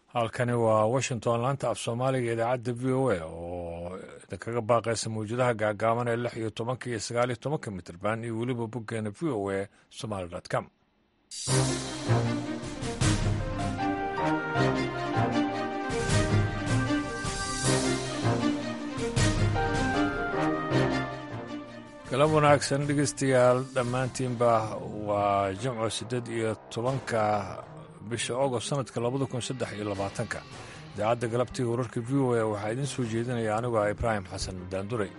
halkani waa washington laanta af soomaaliga idaacadda v o a oo idinkaga baaqaysa mawjadaha gaagaaban ee lix iyo tobanka iyo sagaal iyo tobanka mitrban iyo weliba boggeena v o a somaali com galab wanaagsan dhegeystayaal dhammaantiinba waa jimco siddeed iyo tobanka bisha agost sanadka labada kun saddex iyo labaatanka idaacadda galabtiga wararka v o a waxaa idiin soo jeedinaya anigoo ah ibraahim xasan daanduray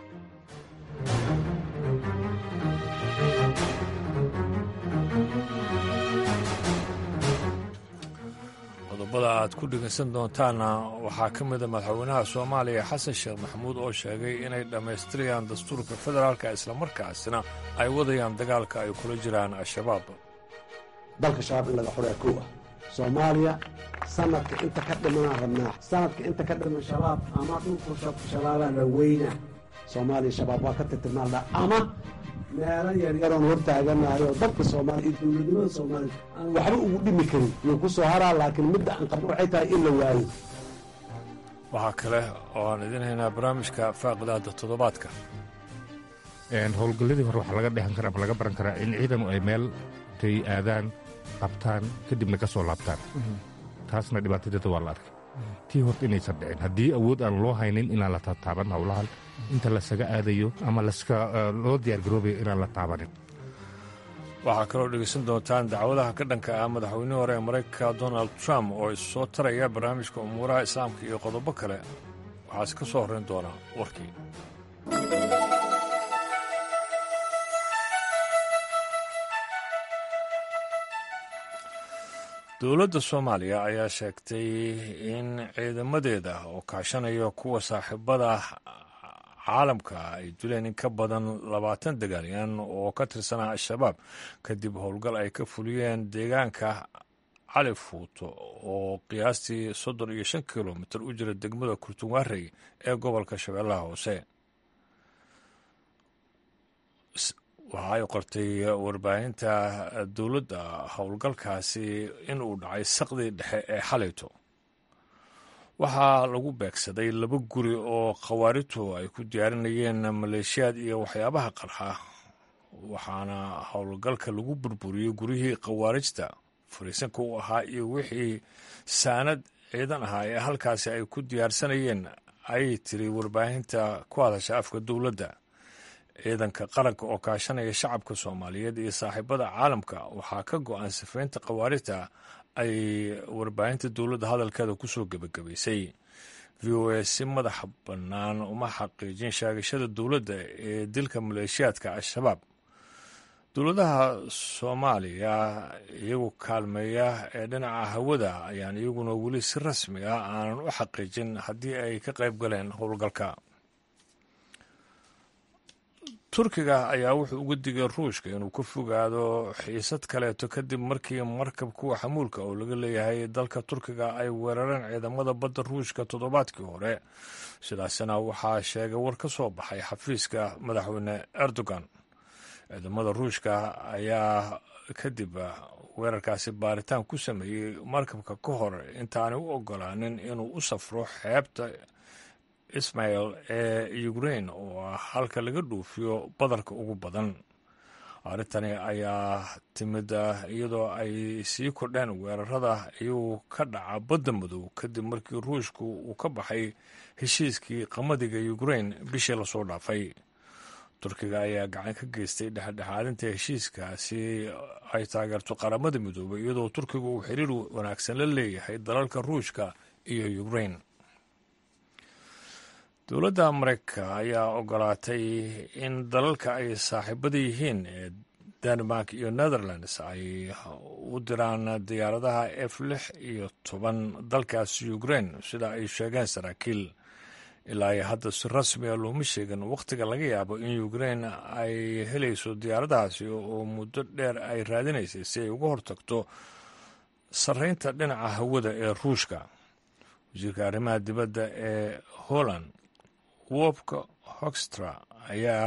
qodobada aad ku dhegeysan doontaanna waxaa ka mida madaxweynaha soomaaliya xasan sheekh maxamuud oo sheegay inay dhammaystirayaan dastuurka federaalka islamarkaasina ay wadayaan dagaalka ay kula jiraan al-shabaab dalka shabaab in laga xoraa kow ah soomaaliya sanadka inta ka dhimanaan rabnaa sanadka inta ka dhiman shabaab ama dhulku shabaabaa la weynaa soomaaliya shabaab waa ka tirtirnaaldha ama meelo yaryaroon hortaaganahay oo dalka soomaaliya iyo dowladnimada soomaaliya aan waxba ugu dhimi karin yuu ku soo haraa laakiin midda aan qabno waxay tahay in la waayo waxaa kale oo aan idiin haynaa barnaamijka faaqidaada toddobaadka howlgalladii hore waxaa laga dhehan kara ama laga baran karaa in ciidanu ay meel tay aadaan qabtaan kadibna ka soo laabtaan taasna dhibaatadeeda waa la arkay tii horta inaysan dhicin haddii awood aan loo haynin inaan la tataaban howlahan inta lasaga aadayo ama loo diyaargaroobayo inaan la taabanin waxaa kaloo dhegeysan doontaan dacwadaha ka dhanka ah madaxweynihii hore ee maraykanka donald trump oo is soo taraya barnaamijka umuuraha islaamka iyo qodobo kale waxaase ka soo horrayn doonaa warkii dowladda soomaaliya ayaa sheegtay in ciidamadeeda oo kaashanaya kuwa saaxiibada caalamka ay dileen in ka badan labaatan dagaalyan oo ka tirsanaa al-shabaab kadib howlgal ay ka fuliyeen deegaanka cali fuuto oo qiyaastii soddon iyo shan kilomitir u jira degmada kurtunwaarey ee gobolka shabeellaha hoose waxa ay qortay warbaahinta dowladda howlgalkaasi in uu dhacay saqdii dhexe ee xalayto waxaa lagu beegsaday laba guri oo khawaaritu ay ku diyaarinayeen maleeshiyaad iyo waxyaabaha qarxa waxaana howlgalka lagu burburiyey guryihii khawaarijta fariisanka u ahaa iyo wixii saanad ciidan ahaa ee halkaasi ay ku diyaarsanayeen ayay tiri warbaahinta ku hadasha afka dowladda ciidanka qaranka oo kaashanaya shacabka soomaaliyeed iyo saaxiibada caalamka waxaa ka go-an sifaynta khawaarijta ay warbaahinta dowladda hadalkeeda ku soo gebagabaysay v o a si madaxa bannaan uma xaqiijin sheegashada dowladda ee dilka maleeshiyaadka al-shabaab dowladaha soomaaliya iyagu kaalmeeya ee dhinaca hawada ayaan iyaguna weli si rasmi ah aanan u xaqiijin haddii ay ka qayb galeen howlgalka turkiga ayaa wuxuu uga digay ruushka inuu ka fogaado xiisad kaleeto kadib markii markab kuwa xamuulka oo laga leeyahay dalka turkiga ay weerareen ciidamada badda ruushka toddobaadkii hore sidaasina waxaa sheegay war ka soo baxay xafiiska madaxweyne erdogan ciidamada ruushka ayaa kadib weerarkaasi baaritaan ku sameeyey markabka ka hor intaanay u ogolaanin inuu u safro xeebta ismael ee ukrain oo ah halka laga dhuufiyo badarka ugu badan arrintani ayaa timid iyadoo ay sii kordheen weerarada iyuu ka dhaca badda madow kadib markii ruushku uu ka baxay heshiiskii qamadiga ukrain bishii lasoo dhaafay turkiga ayaa gacan ka geystay dhexdhexaadinta heshiiskaasi ay taageerto qaramada midoobay iyadoo turkiga uu xiriir wanaagsan la leeyahay dalalka ruushka iyo ukrain dowladda mareykanka ayaa ogolaatay in dalalka ay saaxiibada yihiin ee denmark iyo netherlands ay u diraan diyaaradaha f lix iyo toban dalkaasi ukrain sida ay sheegeen saraakiil ilaa iyo hadda si rasmi a looma sheegin wakhtiga laga yaabo in ukrain ay helayso diyaaradahaasi oo muddo dheer ay raadinaysay si ay uga hortagto sarreynta dhinaca hawada ee ruushka wasiirka arrimaha dibadda ee holland wobka hoxtra ayaa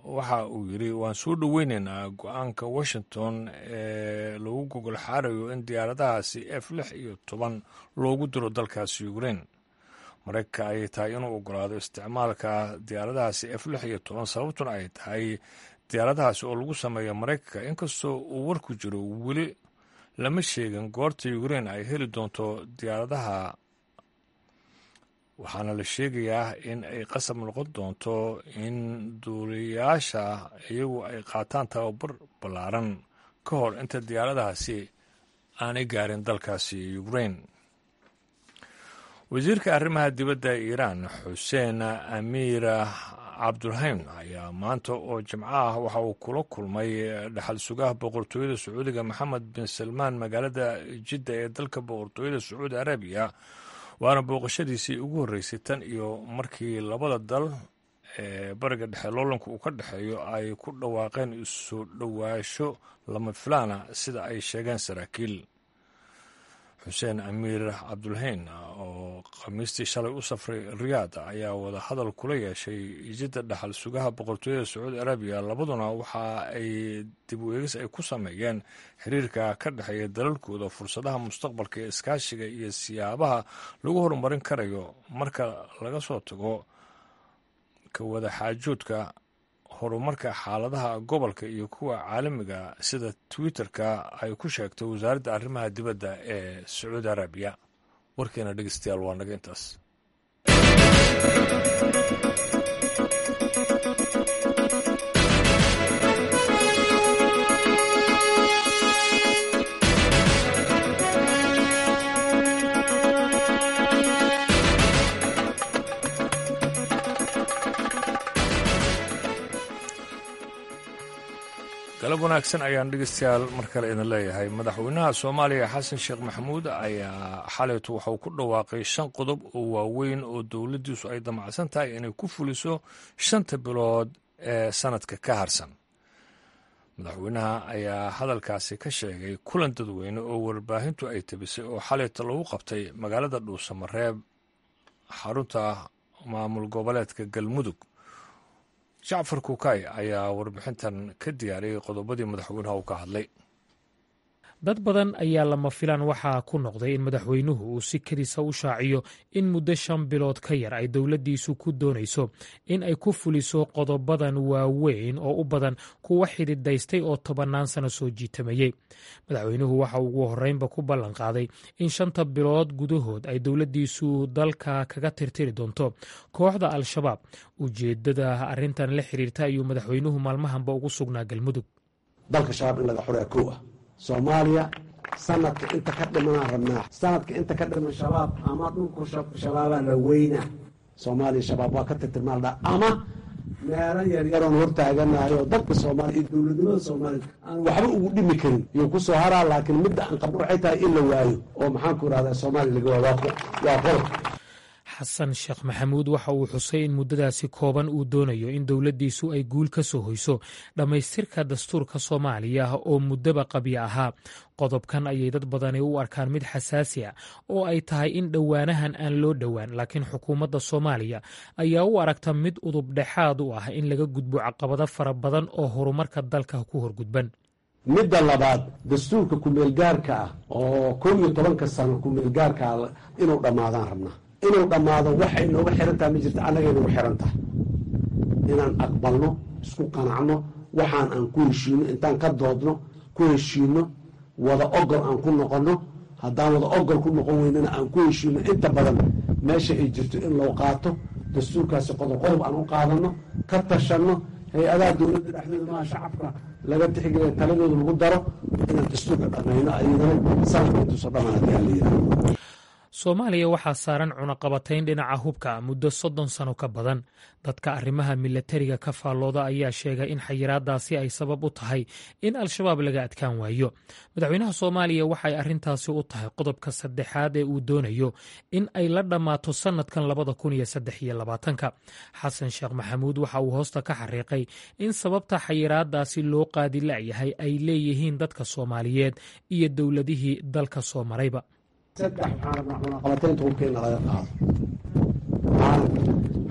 waxa uu yidhi waan soo dhoweyneynaa go-aanka washington ee lagu gogol xaarayo in diyaaradahaasi f lix iyo toban loogu diro dalkaasi ukrain maraykanka ayay tahay inuu ogolaado isticmaalka diyaaradahaasi f lix iyo toban sababtuna ay tahay diyaaradahaasi oo lagu sameeyo maraykanka inkastoo uu warku jiro weli lama sheegin goorta ukrain ay heli doonto diyaaradaha waxaana la sheegayaa in ay qasab noqon doonto in duuliyayaasha iyagu ay qaataan tababar ballaaran ka hor inta diyaaradahaasi aanay gaarin dalkaasi ukrain wasiirka arrimaha dibadda iiraan xuseen amiir cabdulhaym ayaa maanta oo jimco ah waxa uu kula kulmay dhaxal sugaha boqortooyada sacuudiga maxamed bin salmaan magaalada jidda ee dalka boqortooyada sacuudi arabiya waana booqashadiisii ugu horreysay tan iyo markii labada dal ee bariga dhexe loolanka uu ka dhexeeyo ay ku dhawaaqeen isu dhowaasho lama filaana sida ay sheegeen saraakiil xuseen amiir cabdulhayn oo khamiistii shalay u safray riyaad ayaa wada hadal kula yeeshay jidda dhaxal sugaha boqortooyada sacuudi arabiya labaduna waxa ay dib u eegis ay ku sameeyeen xiriirka ka dhexeeya dalalkooda fursadaha mustaqbalka ee iskaashiga iyo siyaabaha lagu horumarin karayo marka laga soo tago ka wada xaajoodka horumarka xaaladaha gobolka iyo kuwa caalamiga sida twitter-ka ay ku sheegtay wasaaradda arrimaha dibadda ee sacuudi arabiya warkeena dhegeystayaal waa naga intaas galab wanaagsan ayaan dhegeystayaal mar kale idin leeyahay madaxweynaha soomaaliya xasan sheekh maxamuud ayaa xalaytu waxauu ku dhawaaqay shan qodob oo waaweyn oo dowladdiisu ay damacsan tahay inay ku fuliso shanta bilood ee sanadka ka harsan madaxweynaha ayaa hadalkaasi ka sheegay kulan dadweyne oo warbaahintu ay tabisay oo xalayta lagu qabtay magaalada dhuusamareeb xarunta maamul goboleedka galmudug jacfar kukay ayaa warbixintan ka diyaariyey qodobadii madaxweynaha uu ka hadlay dad badan ayaa lama filaan waxaa ku noqday in madaxweynuhu uu si kedisa u shaaciyo in muddo shan bilood ka yar ay dowladdiisu ku doonayso in ay ku fuliso qodobadan waaweyn oo u badan kuwa xididaystay oo tobannaan sano soo jiitamayey madaxweynuhu waxa ugu horreynba ku ballan qaaday in shanta bilood gudahood ay dowladdiisu dalka kaga tirtiri doonto kooxda al-shabaab ujeeddada arrintan la xiriirta ayuu madaxweynuhu maalmahanba ugu sugnaa galmudug dalka shabaab in laga xoreeya kow ah soomaaliya sanadka inta ka dhimanaan rabnaa sanadka inta ka dhiman shabaab ama dhulku shabaabaa la weynaa soomaaliya shabaab waa ka tirtirmaaldha ama meelo yaryaroon hortaaganayo dadka soomaaliya iyo dowladnimada soomaaliya aan waxba ugu dhimi karin iyo ku soo haraa laakiin midda aan qabno waxay tahay in la waayo oo maxaan ku irahdaa soomaaliya laga waayo waa qodob xasan sheekh maxamuud waxa uu xusay in muddadaasi kooban uu doonayo in dowladdiisu ay guul ka soo hoyso dhammaystirka dastuurka soomaaliya oo muddaba qabya ahaa qodobkan ayay dad badani u arkaan mid xasaasi ah oo ay tahay in dhowaanahan aan loo dhowaan laakiin xukuumadda soomaaliya ayaa u aragta mid udub dhexaad u ah in laga gudbo caqabado fara badan oo horumarka dalka ku horgudban midda labaad dastuurka kumeelgaarka ah oo kow iyo tobanka sano kumeelgaarka ah inuu dhammaadaan rabnaa inuu dhammaado waxay nooga xiran tahay ma jirta annagay nagu xiran tahay inaan aqbalno isku qanacno waxaan aan ku heshiino intaan ka doodno ku heshiino wada ogol aan ku noqonno haddaan wada ogol ku noqon weynana aan ku heshiino inta badan meesha ay jirto in loo qaato dastuurkaasi qodob qodob aan u qaadanno ka tashanno hay-adaha dowladda dhexdooda maha shacabka laga tixgeliya taladooda lagu daro inaan dastuurka dhammayno ayadana sanadka intuusa dhammaan haddii aan la yidhahdo soomaaliya waxaa saaran cunaqabatayn dhinaca hubka muddo soddon sano ka badan dadka arrimaha milatariga ka faallooda ayaa sheegay in xayiraadaasi ay sabab u tahay in al-shabaab laga adkaan waayo madaxweynaha soomaaliya waxay arrintaasi u tahay qodobka saddexaad ee uu doonayo in ay la dhammaato sannadkan labada kun iyo saddex iyo labaatanka xasan sheekh maxamuud waxa uu hoosta ka xariiqay in sababta xayiraadaasi loo qaadi la'yahay ay leeyihiin dadka soomaaliyeed iyo dowladihii dalka soo marayba saddex waxaan rabnaa cunaqabataynta hubka in laga qaado caalamka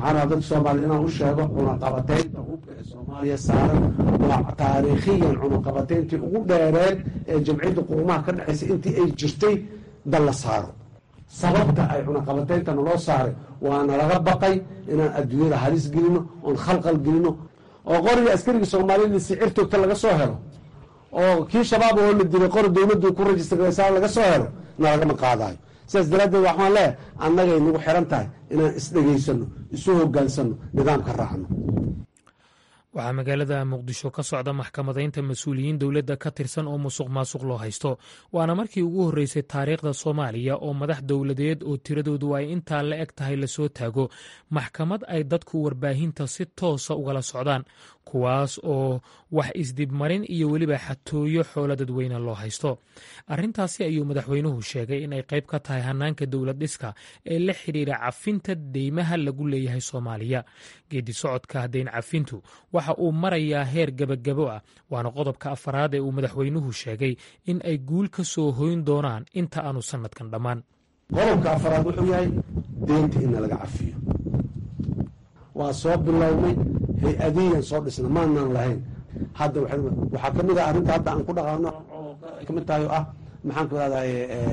waxaan rabaa dadka soomaaliya inaan u sheego cunaqabateynta hubka ee soomaaliya saaran waa taariikhiyan cunaqabateyntii ugu dheereed ee jamciyadda qurumaha ka dhexaysa intii ay jirtay dal la saaro sababta ay cunaqabateynta naloo saaray waana laga baqay inaan adduunyada halis gelino oon khalqal gelino oo qoriga askarigii soomaaliyada sicir toogta laga soo helo oo kii shabaab oo la dilay qori dowladdu ku rajistarsa laga soo helo nalagama qaadayo sidaas daraaddeed waxaan leeyahay annagay nagu xiran tahay inaan isdhegaysano isu hogaansano nidaamka raacno waxaa magaalada muqdisho ka socda maxkamadaynta mas-uuliyiin dowladda ka tirsan oo musuq maasuq loo haysto waana markii ugu horreysay taariikhda soomaaliya oo madax dowladeed oo tiradoodu ay intaa la eg tahay lasoo taago maxkamad ay dadku warbaahinta si toosa ugala socdaan kuwaas oo wax isdibmarin iyo weliba xatooyo xoolo dadweyne loo haysto arrintaasi ayuu madaxweynuhu sheegay inay qayb ka tahay hanaanka dowlad dhiska ee la xidhiira cafinta deymaha lagu leeyahay soomaaliya geedi socodka deyn cafintu waxa uu marayaa heer gebagabo ah waana qodobka afaraad ee uu madaxweynuhu sheegay in ay guul ka soo hoyn doonaan inta aanu sanadkan dhammaan qodobka afaraad wuxuu yahay deynta in laga cafiyo waa soo bilownay hay-adiyan soo dhisna maanaan lahayn hadda waxaa ka mid ah arrinta hadda aan ku dhaqaano oo kamid tahay oo ah maxaan ku rahday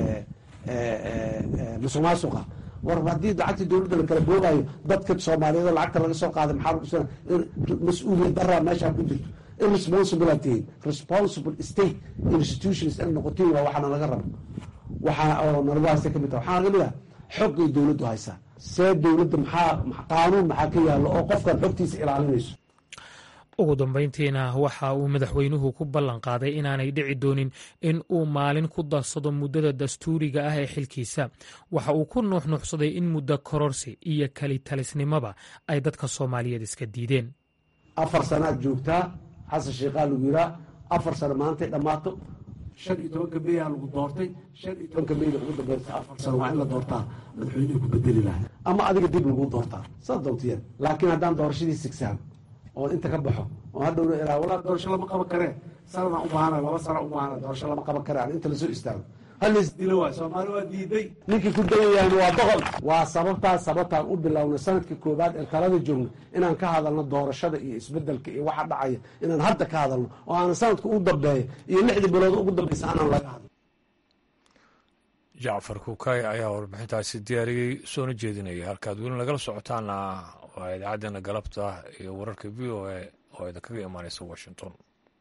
musuq maasuqa war haddii lacagtii dowladda la kala boogayo dadka soomaaliyeed oo lacagta laga soo qaaday maxaa mas-uuliyad daraa meeshaa ku jirto irresponsible tihiin responsible state institutions in noqotiin waa waxaana laga rabo waxaa oo nalagu haysta kamid tahay waxaa kamid ah xogay dowladdu haysaa see dowladda maxaa qaanuun maxaa ka yaallo oo qofkan xogtiisa ilaalinayso ugu dambayntiina waxa uu madaxweynuhu ku ballan qaaday inaanay dhici doonin in uu maalin ku darsado muddada dastuuriga ah ee xilkiisa waxa uu ku nuuxnuuxsaday in muddo kororsi iyo kelitalisnimoba ay dadka soomaaliyeed iska diideen afar sanaad joogtaa xasan sheikhaa lagu yiraa afar sano maantay dhammaato shan iyo tobanka meyaa lagu doortay shan iyo tobanka meyda ugu dambaysa afar sano waa in la doortaa madaxweynuhu ku bedeli lahay ama adiga dib lagu doortaa saa doontiyeen laakiin haddaan doorashadii sigsaam oo inta ka baxo oo hadhowna ilaa walaa doorasho lama qaban karee sanadaan u baahana laba sana u baahana doorasho lama qaban kare aan inta lasoo istaago halis dilo waay soomaali waa diiday ninkii ku dayayahan waa boqol waa sababtaas sababtaan u bilownay sanadkii koowaad ee talada joogno inaan ka hadalno doorashada iyo isbedelka iyo waxa dhacaya inaan hadda ka hadalno oo aanan sanadka ugu dambeeya iyo lixdii bilood ugu dambeysa aanan laga hadlo jacfar kuukay ayaa warbixintaasi diyaariyey soona jeedinaya halkaad weli nagala socotaana waa idaacaddeenna galabta iyo wararka v o a oo idinkaga imaanaysa washington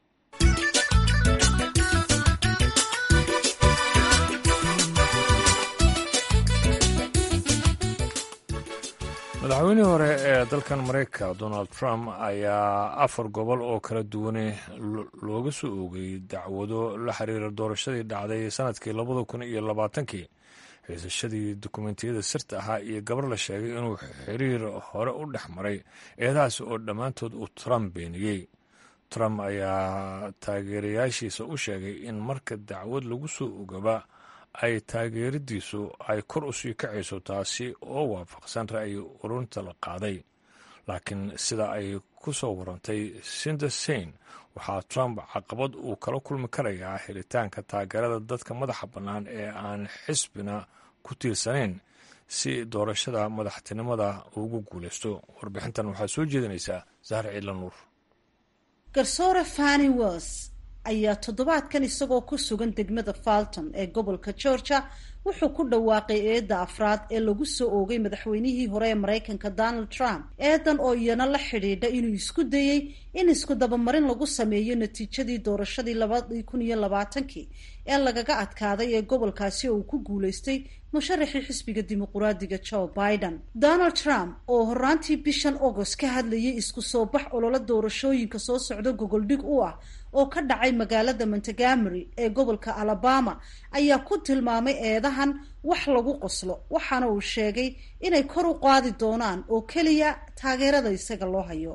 madaxweynihii hore ee dalkan maraykanka donald trump ayaa afar gobol oo kala duwane looga soo oogay dacwado la xiriira doorashadii dhacday sanadkii labada kun iyo labaatankii xiisashadii dukumentiyada sirta ahaa iyo gabar la sheegay inuu xiriir hore u dhex maray eedahaas oo dhammaantood uu trump beeniyey trump ayaa taageerayaashiisa u sheegay in marka dacwad lagu soo ogaba ay taageeradiisu ay kor u sii kacayso taasi oo waafaqsan ra'yi ururinta la qaaday laakiin sida ay ku soo warantay sindersain waxaa trump caqabad uu kala kulmi karayaa helitaanka taageerada dadka madaxa bannaan ee aan xisbina ku tiirsanayn si doorashada madaxtinimada ugu guulaysto warbixintan waxaa soo jeedinaysaa sahar ciidla nuur garsoore fani wells ayaa toddobaadkan isagoo ku sugan degmada falton ee gobolka georgia wuxuu ku dhawaaqay eedda afraad ee lagu soo oogay madaxweynihii hore ee maraykanka donald trump eedan oo iyana la xidhiidha inuu isku dayey in isku dabamarin lagu sameeyo natiijadii doorashadii labadii kun iyo labaatankii ee lagaga adkaaday ee gobolkaasi oo uu ku guulaystay musharaxii xisbiga dimuquraadiga joe biden donald trump oo horaantii bishan agost ka hadlayay isku soo bax ololo doorashooyinka soo socda gogoldhig u ah oo ka dhacay magaalada montegamery ee gobolka alabama ayaa ku tilmaamay eedahan wax lagu qoslo waxaana uu sheegay inay kor u qaadi doonaan oo keliya taageerada isaga loo hayo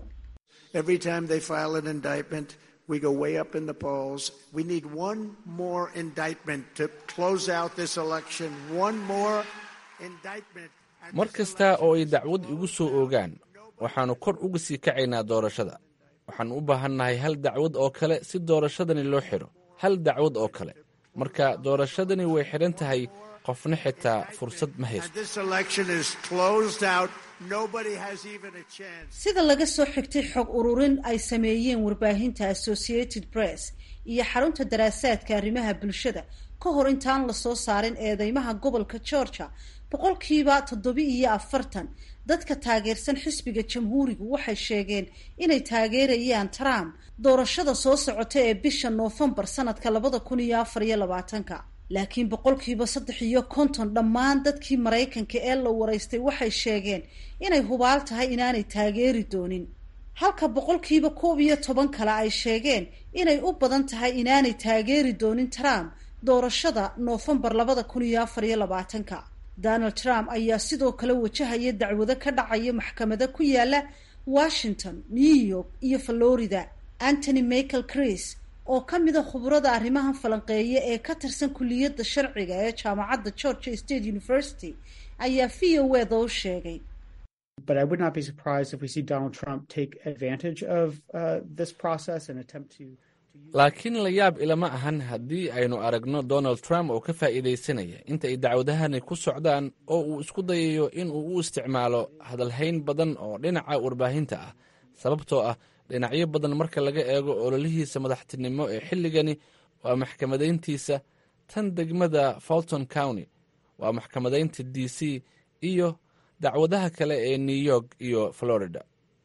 we go way up in the polls. We need one more indictment to close out this election. One more indictment. mar kasta oo ay dacwad igu soo oogaan waxaannu kor uga sii kacaynaa doorashada waxaan u baahannahay hal dacwad oo kale si doorashadani loo xidho hal dacwad oo kale marka doorashadani way xidhan tahay qofna xitaa fursad ma haysto And this election is closed out. Nobody has even a chance. sida laga soo xigtay xog ururin ay sameeyeen warbaahinta associated press iyo xarunta daraasaadka arrimaha bulshada ka hor intaan lasoo saarin eedeymaha gobolka georgia boqolkiiba toddoba iyo afartan dadka taageersan xisbiga jamhuurigu waxay sheegeen inay taageerayaan trump doorashada soo socota ee bisha noofembar sanadka labada kun iyo afar iyo labaatanka laakiin boqolkiiba saddex iyo konton dhammaan dadkii maraykanka ee la waraystay waxay sheegeen inay hubaal tahay inaanay taageeri doonin halka boqolkiiba koob iyo toban kale ay sheegeen inay u badan tahay inaanay taageeri doonin trump doorashada noofembar labada kun iyo afar iyo labaatanka donald trump ayaa sidoo kale wajahaya dacwado ka dhacaya maxkamada ku yaala washington new york iyo florida antony michael cris oo ka mida khubrada arrimahan falanqeeya ee ka tirsan kulliyadda sharciga ee jaamacadda georgia state university ayaa v o eda u sheegay But I would not be surprised if we see Donald Trump take advantage of uh, this process and attempt to. laakiin la yaab ilama ahan haddii aynu aragno donald trump oo ka faa'iidaysanaya inta ay dacwadahani ku socdaan oo uu isku dayayo in uu u isticmaalo hadalhayn badan oo dhinaca warbaahinta ah sababtoo ah dhinacyo badan marka laga eego ololihiisa madaxtinimo ee xilligani waa maxkamadayntiisa tan degmada fulton county waa maxkamadaynta d c iyo dacwadaha kale ee new york iyo florida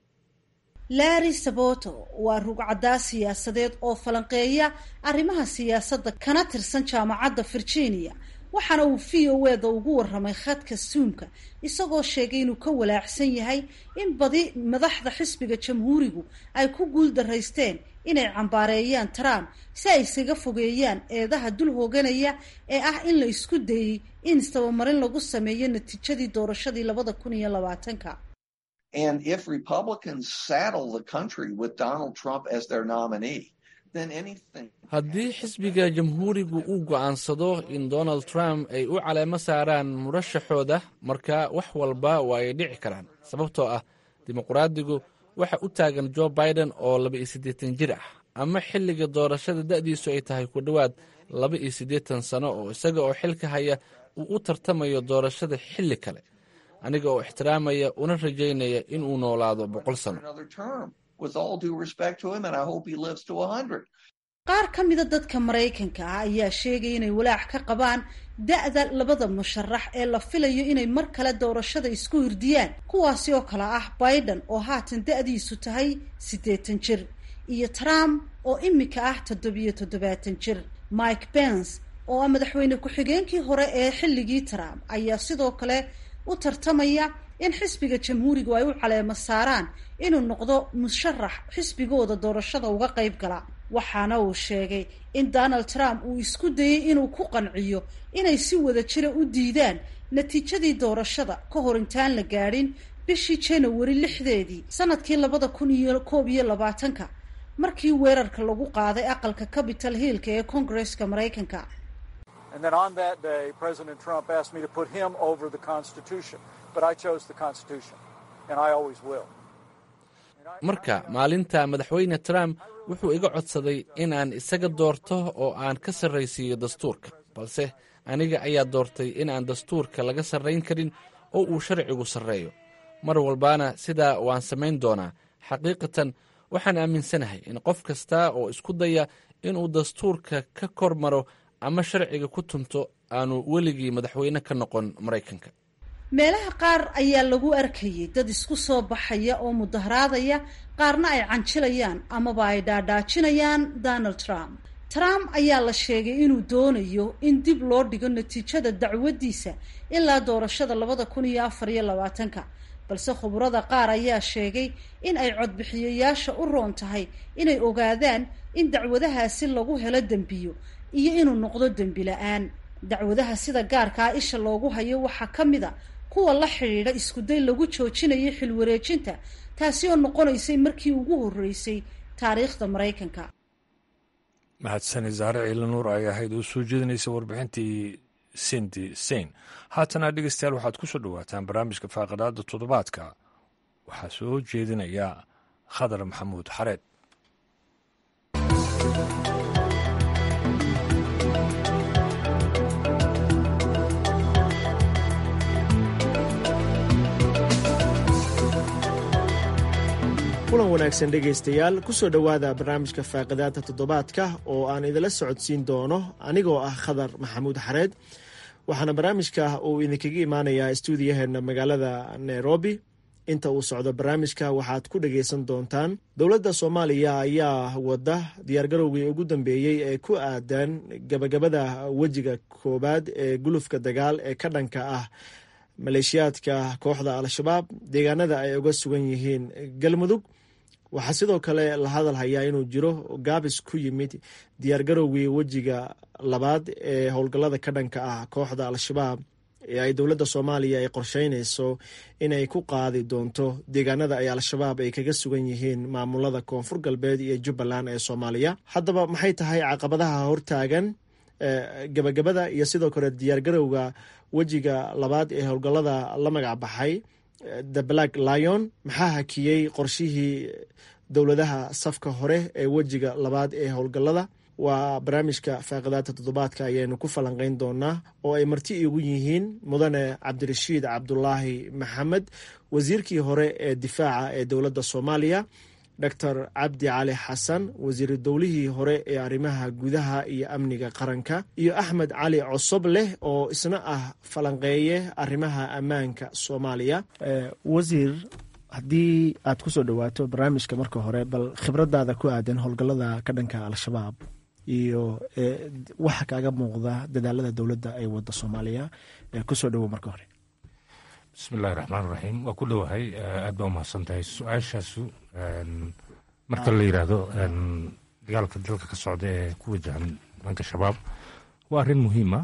larry saboto waa rugcadaa siyaasadeed oo falanqeeya arrimaha siyaasadda kana tirsan jaamacadda virginia waxaana uu v o eda ugu waramay khadka suumka isagoo sheegay inuu ka walaacsan yahay in badi madaxda xisbiga jamhuurigu ay ku guul daraysteen inay cambaareeyaan trump si ay isaga fogeeyaan eedaha dul hooganaya ee ah in la isku dayey in istabamarin lagu sameeyo natiijadii doorashadii labada kun iyo labaatanka And if Republicans saddle the country with Donald Trump as their nominee, then anything. haddii xisbiga jamhuurigu uu go'aansado in donald trump ay u caleemo saaraan murashaxooda marka wax walba waa ay dhici karaan sababtoo ah dimuqraadigu waxa u taagan jo biden oo laba iyo siddeetan jir ah ama xilliga doorashada da'diisu ay tahay ku dhowaad laba iyo siddeetan sano oo isaga oo xilka haya uu u tartamayo doorashada xilli kale aniga oo ixtiraamaya una rajaynaya in uu noolaado boqol sano Another term, with all due respect to him, and I hope he lives to a hundred. qaar ka mida dadka maraykanka ah ayaa sheegaya inay walaac ka qabaan da-da labada musharax ee la filayo inay mar kale doorashada isku hirdiyaan kuwaasi oo kale ah biden oo haatan da-diisu tahay siddeetan jir iyo trump oo imika ah toddobiyo toddobaatan jir mike pence oo ah madaxweyne ku-xigeenkii hore ee xilligii trump ayaa sidoo kale u tartamaya in xisbiga jamhuurigu ay u caleemo saaraan inuu noqdo musharax xisbigooda doorashada uga qayb gala waxaana uu sheegay in donald trump uu isku dayey inuu ku qanciyo inay si wada jira u diidaan natiijadii doorashada ka hor intaan la gaadhin bishii janawari lixdeedii sanadkii labada kun iyo koob iyo labaatanka markii weerarka lagu qaaday aqalka capital hillka ee koongareska maraykanka And then on that day, President Trump asked me to put him over the Constitution. But I chose the Constitution, and I always will. marka maalinta madaxweyne trump wuxuu iga codsaday in aan isaga doorto oo aan ka sarraysiiyo dastuurka balse aniga ayaa doortay in aan dastuurka laga sarrayn karin oo uu sharcigu sarreeyo mar walbaana sidaa waan samayn doonaa xaqiiqatan waxaan aaminsanahay in qof kasta oo isku daya inuu dastuurka ka kor maro ama sharciga ku tunto aanu weligii madaxweyne ka noqon maraykanka meelaha qaar ayaa lagu arkayay dad isku soo baxaya oo mudaharaadaya qaarna ay canjilayaan amaba ay dhaadhaajinayaan donald trump trump ayaa la sheegay inuu doonayo in dib loo dhigo natiijada dacwaddiisa ilaa doorashada labada kun iyo afar iyo labaatanka balse khubrada qaar ayaa sheegay in ay codbixiyayaasha u roon tahay inay ogaadaan in dacwadahaasi lagu helo dembiyo iyo inuu noqdo dembi la-aan dacwadaha sida gaarkaa isha loogu hayo waxaa ka mid a kuwa la xidhiidha iskuday lagu joojinayo xilwareejinta taasi oo noqonaysay markii ugu horreysay taariikhda maraykanka mahadsani saare ciila nuur ay ahayd oo soo jeedinaysa warbixintii sindi sein haatana dhegeystayaal waxaad ku soo dhowaataan barnaamijka faaqadaada toddobaadka waxaa soo jeedinaya khadar maxamuud xareed kulan wanaagsan dhegaystayaal ku soo dhowaada barnaamijka faaqidaanta toddobaadka oo aan idinla socodsiin doono anigoo ah khadar maxamuud xareed waxaana barnaamijka uu idinkaga imaanayaa stuudiyaheena magaalada nairobi inta uu socdo barnaamijka waxaad ku dhagaysan doontaan dowladda soomaaliya ayaa wada diyaargarowgii ugu dambeeyey ee ku aadan gabagabada wejiga koowaad ee gulufka dagaal ee ka dhanka ah maleeshiyaadka kooxda al-shabaab deegaanada ay uga sugan yihiin galmudug waxaa sidoo kale la hadal hayaa inuu jiro gaabis ku yimid diyaargarowgii wejiga labaad ee howlgallada ka dhanka ah kooxda al-shabaab ee ay dowladda soomaaliya ay qorsheynayso inay ku qaadi doonto deegaanada ay al-shabaab ay kaga sugan yihiin maamulada koonfur galbeed iyo jubbaland ee soomaaliya haddaba maxay tahay caqabadaha hortaagan gabagabada iyo sidoo kale diyaargarowga wejiga labaad ee howlgallada la magac baxay the black lion maxaa hakiyey qorshihii dowladaha safka hore ee wejiga labaad ee howlgallada waa barnaamijka faaqidaata toddobaadka ayaynu ku falanqeyn doonaa oo ay marti igu yihiin mudane cabdirashiid cabdulaahi maxamed wasiirkii hore ee difaaca ee dowladda soomaaliya doctor cabdi cali xasan wasiiru dowlihii hore ee arrimaha gudaha iyo amniga qaranka iyo axmed cali cosob leh oo isna ah falanqeeye arrimaha ammaanka soomaaliya wasiir haddii aad ku soo dhowaato barnaamijka marka hore bal khibradaada ku aadan howlgallada ka dhanka al-shabaab iyo waxa kaaga muuqda dadaalada dowladda ay wadda soomaaliya kusoo dhowow marka hore bismillahi raxmaan raxiim waa ku dhowahay aad baa umahadsan tahay su-aashaasu marka la yidhaahdo dagaalka dalka ka socda ee ku wajahan dhanka shabaab waa arrin muhiima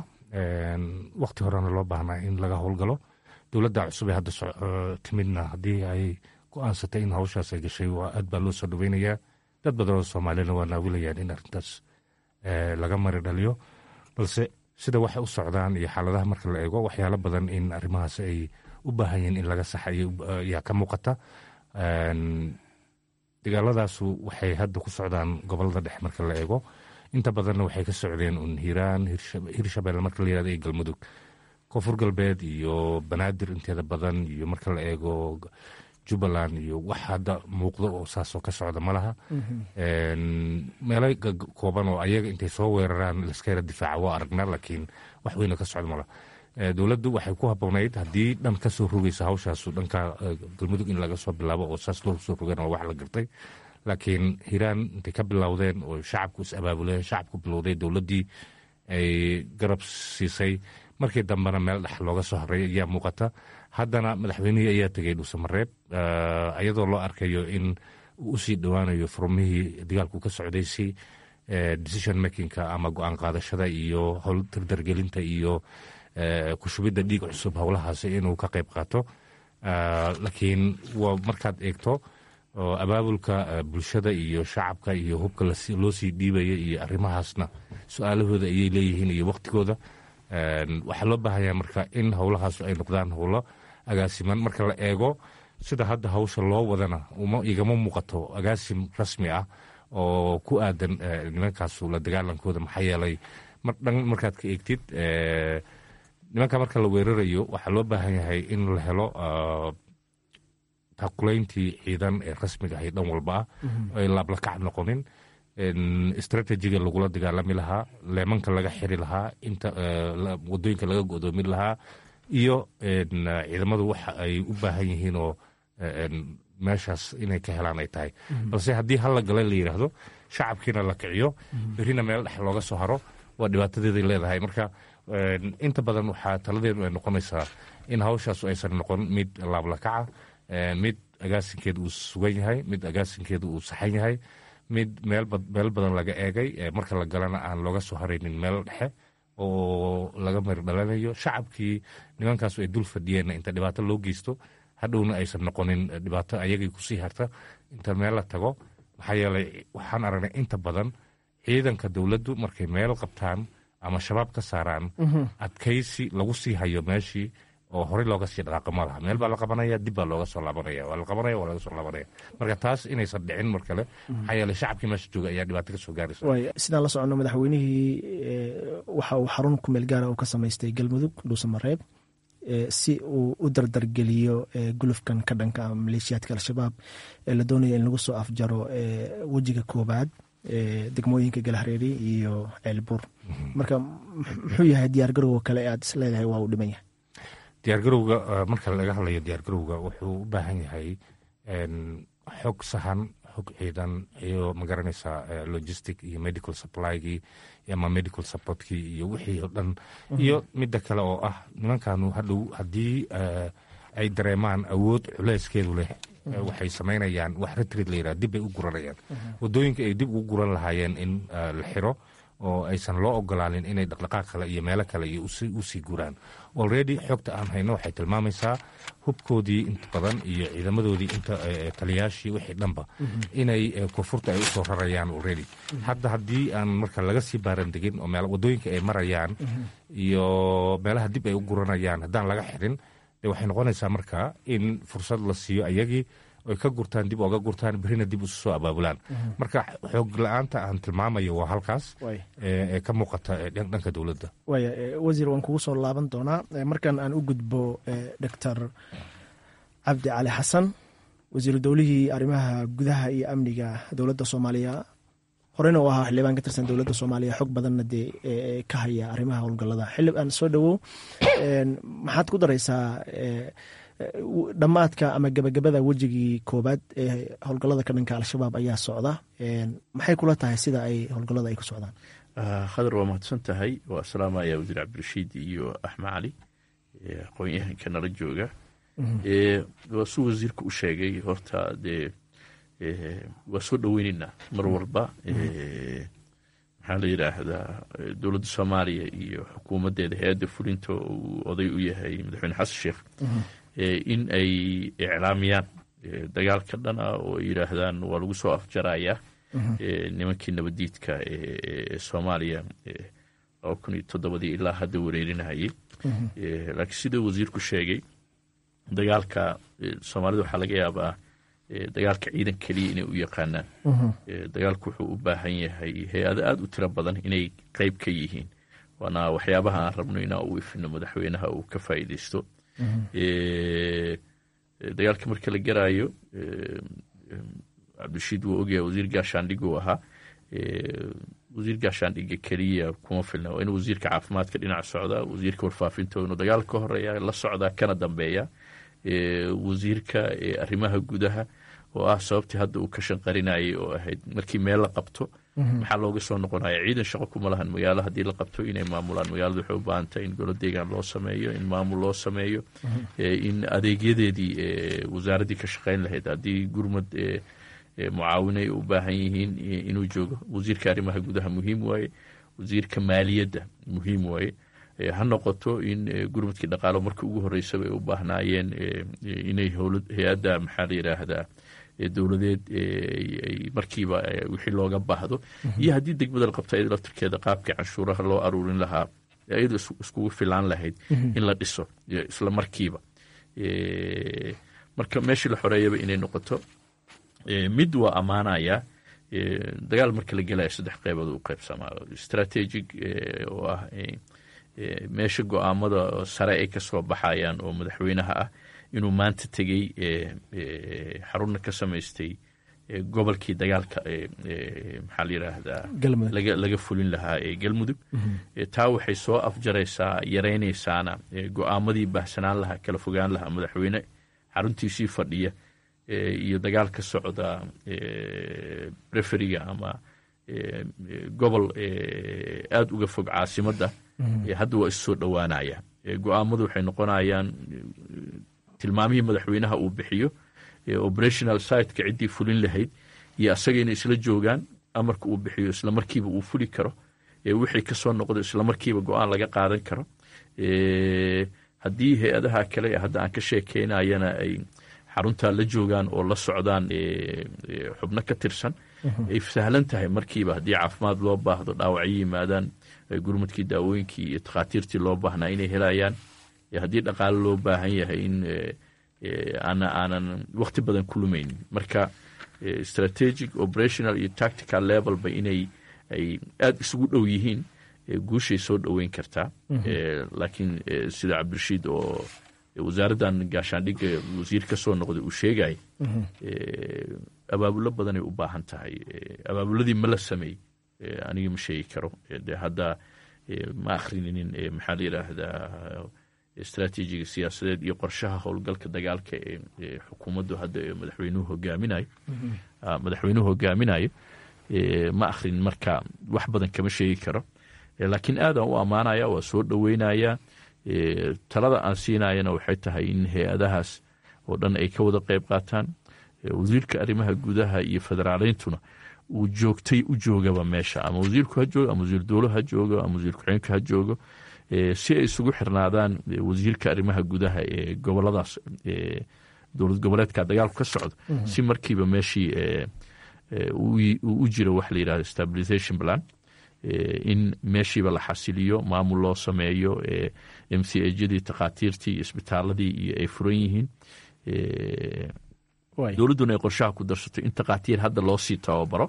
wakti horena loo baahnaa in laga howlgalo dowladda cusub ee hadda timidna haddii ay go-aansatay in hawshaas ay gashay waa aad baa loo soo dhoweynayaa dad badan oo soomaaliyana waa naawilayaan in arrintaas laga mari dhaliyo balse sida waxay u socdaan iyo xaaladaha marka la eego waxyaalo badan in arrimahaas ay u baahan yihiin in laga saxa ayaa ka muuqata dagaaladaasu waxay hadda ku socdaan gobolada dhexe marka la eego inta badanna waxay ka socdeen un hiiraan hirshabelle marka la yirahdo iyo galmudug koonfur galbeed iyo banaadir inteeda badan iyo marka la eego jubbaland iyo wax hadda muuqdo oo saasoo ka socda ma laha meelo kooban oo ayaga intay soo weeraraan laska yara difaaca waa aragnaa laakiin wax weyna ka socda malaha dowladdu waxay ku haboonayd haddii dhan ka soo rogaysa hawshaasu dhanka galmudug in laga soo bilaabo oo saas loo soo rogeen waa wax la gartay laakiin hiiraan intay ka bilowdeen oo shacabku is abaabuleen shacabku bilowday dowladdii ay garab siisay markii dambena meel dhex looga soo haray ayaa muuqata haddana madaxweynihii ayaa tegay dhuusamareeb iyadoo loo arkayo in uu usii dhowaanayo furmihii dagaalku ka socday si decision makingka ama go-aan qaadashada iyo howl dardargelinta iyo kushubidda dhiig cusub howlahaasi inuu ka qayb qaato laakiin waa markaad eegto abaabulka bulshada iyo shacabka iyo hubka loo sii dhiibaya iyo arrimahaasna su-aalahooda ayay leeyihiin iyo waktigooda waxaa loo baahanya marka in howlahaas ay noqdaan howlo agaasiman marka la eego sida hadda hawsha loo wadana igama muuqato agaasim rasmi ah oo ku aadan nimankaasu la dagaalankooda maxaa yeelay dhan markaad ka eegtid nimanka marka la weerarayo waxaa loo baahan yahay in la helo taakulayntii ciidan ee rasmiga ahay dhan walba ah ay laablakac noqonin istratejiga lagula dagaalami lahaa leemanka laga xiri lahaa inta wadooyinka laga godoomin lahaa iyo ciidamadu waxa ay u baahan yihiin oo meeshaas inay ka helaan ay tahay balse haddii hal la gala la yidhaahdo shacabkiina la kiciyo berrina meel dhex looga soo haro waa dhibaatadeeday leedahay marka inta badan waxaa taladeedu ay noqonaysaa in hawshaasu aysan noqon mid laablakaca mid agaasinkeedu uu sugan yahay mid agaasinkeedu uu saxan yahay mid meel badan laga eegay marka la galana aan looga soo haraynin meel dhexe oo laga mari dhalanayo shacabkii nimankaasu ay dul fadhiyeenna inta dhibaato loo geysto hadhowna aysan noqonin dhibaato ayagii kusii harta inta meel la tago maxaa yeelay waxaan aragnay inta badan ciidanka dowladdu markay meel qabtaan ama shabaab ka saaraan adkaysi lagu sii hayo meeshii oo horey looga sii dhaqaaqo ma laha meel baa la qabanaya dib baa looga soo laabanaya waa la qabanaya waa laga soo laabanaya marka taas inaysan dhicin mar kale maxaa yeelay shacabkii meesha jooga ayaa dhibaato ka soo gaaraysa waay sidaan la socono madaxweynihii waxa uu xarun kumeel gaara uu ka samaystay galmudug dhuusamareeb si uu u dardargeliyo gulufkan ka dhanka maleeshiyaadka al-shabaab ee la doonaya in lagu soo afjaro wejiga koobaad degmooyinka galhareeri iyo ceelbuur marka muxuu yahay diyaargarowga kale ee aad is leedahay waa uu dhiman yahay diyaargarowga marka laga hadlayo diyaargarowga wuxuu u baahan yahay xog sahan xog ciidan iyo magaranaysaa logistic iyo medical supply-gii ama medical supportkii iyo wixii oo dhan iyo midda kale oo ah nimankanu hadhow haddii ay dareemaan awood culeyskeedu leh waxay samaynayaan wax retrid la yidhaha dib bay u guranayaan waddooyinka ay dib ugu guran lahaayeen in la xiro oo aysan loo ogolaanin inay dhaqdhaqaaq kale iyo meelo kale iyo usii guraan already xogta aan hayno waxay tilmaamaysaa hubkoodii inta badan iyo ciidamadoodii inta taliyaashii wixii dhanba inay koonfurta ay usoo rarayaan already hadda haddii aan marka laga sii baaran degin oo waddooyinka ay marayaan iyo meelaha dib ay u guranayaan haddaan laga xirin de waxay noqonaysaa marka in fursad la siiyo ayagii oy ka gurtaan dib oga gurtaan berrina dib isu soo abaabulaan marka xoog la-aanta aan tilmaamayo waa halkaas ee ka muuqata dhanka dowladda waaya wasiir waan kugu soo laaban doonaa markan aan u gudbo doctor cabdi cali xasan wasiiru dowlihii arrimaha gudaha iyo amniga dowladda soomaaliya horena u ahaa xildhibaan ka tirsan dowladda soomaaliya xog badanna dee ka haya arrimaha howlgallada xildhibaan soo dhowow maxaad ku daraysaa dhammaadka ama gebagabada wejigii koobaad ee howlgallada ka dhanka al-shabaab ayaa socda maxay kula tahay sida ay howlgallada ay ku socdaan khadar waa mahadsan tahay waa salaamaya wasiir cabdirashiid iyo axmed cali aqoon-yahanka nala jooga waa suu wasiirka u sheegay horta dee waa soo dhoweyneynaa mar walba maxaa la yidhaahdaa dowladda soomaaliya iyo xukuumaddeeda hay-adda fulinta uu oday u yahay madaxweyne xasan sheekh in ay iclaamiyaan dagaal ka dhan ah oo ay yidhaahdaan waa lagu soo afjarayaa nimankii nabadiidka ee soomaaliya laba kun iyo toddobadii ilaa hadda wareerinayay laakiin sida wasiirku sheegay dagaalka soomaalida waxaa laga yaabaa dagaalka ciidan keliya inay u yaqaanaan dagaalku wuxuu u baahan yahay hay-ado aada u tiro badan inay qeyb ka yihiin waana waxyaabaha aan rabno inaa u ifino madaxweynaha uu ka faa'iideysto dagaalka marka la garaayo cabdirashiid wuu ogyahay wasiir gaashaandhig uu ahaa wasiir gaashaandhiga keliya kuma filna waa inuu wasiirka caafimaadka dhinac socdaa wasiirka warfaafinta inuu dagaal ka horeeya la socdaa kana dambeeya wasiirka arrimaha gudaha oo ah sababtii hadda uu ka shanqarinayay oo ahayd markii meel la qabto maxaa looga soo noqonaya ciidan shaqo kuma lahan magaalo haddii la qabto inay maamulaan magaalada waxay u baahantay in golo deegaan loo sameeyo in maamul loo sameeyo in adeegyadeedii wasaaraddii ka shaqayn lahayd haddii gurmad mucaawin ay u baahan yihiin inuu joogo wasiirka arrimaha gudaha muhiim waaye wasiirka maaliyadda muhiim waaye ha noqoto in gurmadkii dhaqaalo markii ugu horeysaba ay u baahnaayeen inay hay-adda maxaa la yidhaahdaa dowladeed ay markiiba wixii looga baahdo iyo haddii degmada la qabto iyada laftirkeeda qaabkii canshuuraha loo aruurin lahaa iyadoo iskugu filaan lahayd in la dhiso isla markiiba marka meeshii la xoreeyaba inay noqoto mid waa ammaanaya dagaal marka la gelaya saddex qeybood u qeybsamaa strategic oo ah meesha go-aamada sare ay ka soo baxayaan oo madaxweynaha ah inuu maanta tegey xarunna ka samaystay gobolkii dagaalka maxaa la yidhaahdaa laga fulin lahaa ee galmudug taa waxay soo afjaraysaa yaraynaysaana go-aamadii baahsanaan lahaa kala fogaan lahaa madaxweyne xaruntiisii fadhiya iyo dagaal ka socda referiga ama gobol aada uga fog caasimadda hadda waa issoo dhowaanaya go-aamadu waxay noqonayaan tilmaamihii madaxweynaha uu bixiyo operational siteka ciddii fulin lahayd iyo asaga inay isla joogaan amarka uu bixiyo isla markiiba uu fuli karo wixii kasoo noqdo isla markiiba go-aan laga qaadan karo haddii hay-adaha kale hadda aan ka sheekeynayana ay xaruntaa la joogaan oo la socdaan xubno ka tirsan ay sahlan tahay markiiba haddii caafimaad loo baahdo dhaawacyo yimaadaan gurmadkii daawooyinkii iyo takhaatiirtii loo baahnaa inay helayaan haddii dhaqaale loo baahan yahay in aanan wakti badan ku lumaynin marka strategic operational iyo tactical levelba inay ay aada isugu dhow yihiin guushay soo dhoweyn kartaa laakiin sida cabdirashiid oo wasaaraddan gaashaandhigga wasiir ka soo noqday uu sheegay abaabulo badanay u baahan tahay abaabuladii ma la sameey aniga ma sheegi karo de hadda ma akrininin maxaa la yidhaahdaa istraatiijiga siyaasadeed iyo qorshaha howlgalka dagaalka ee xukuumaddu hadda madaxweynuhu hogaaminayo madaxweynuhu hogaaminayo ma akhrinin marka wax badan kama sheegi karo laakiin aadaan u ammaanaya waa soo dhoweynaya talada aan siinayana waxay tahay in hay-adahaas oo dhan ay ka wada qeyb qaataan wasiirka arrimaha gudaha iyo federaaleyntuna uu joogtay u joogaba meesha ama wasiirku ha joogo ama wasiir dowlo ha joogo ama wasiir ku-xigeenka ha joogo si ay isugu xirnaadaan wasiirka arrimaha gudaha ee goboladaas dowlad goboleedka dagaalku ka socdo si markiiba meeshii u jiro wax la yidhahdo stabilization plan in meeshiiba la xasiliyo maamul loo sameeyo m c ajadii takhaatiirtii iyo isbitaaladii iyo ay furan yihiin dowladduna ay qorshaha ku darsato in takhaatiir hadda loo sii tababaro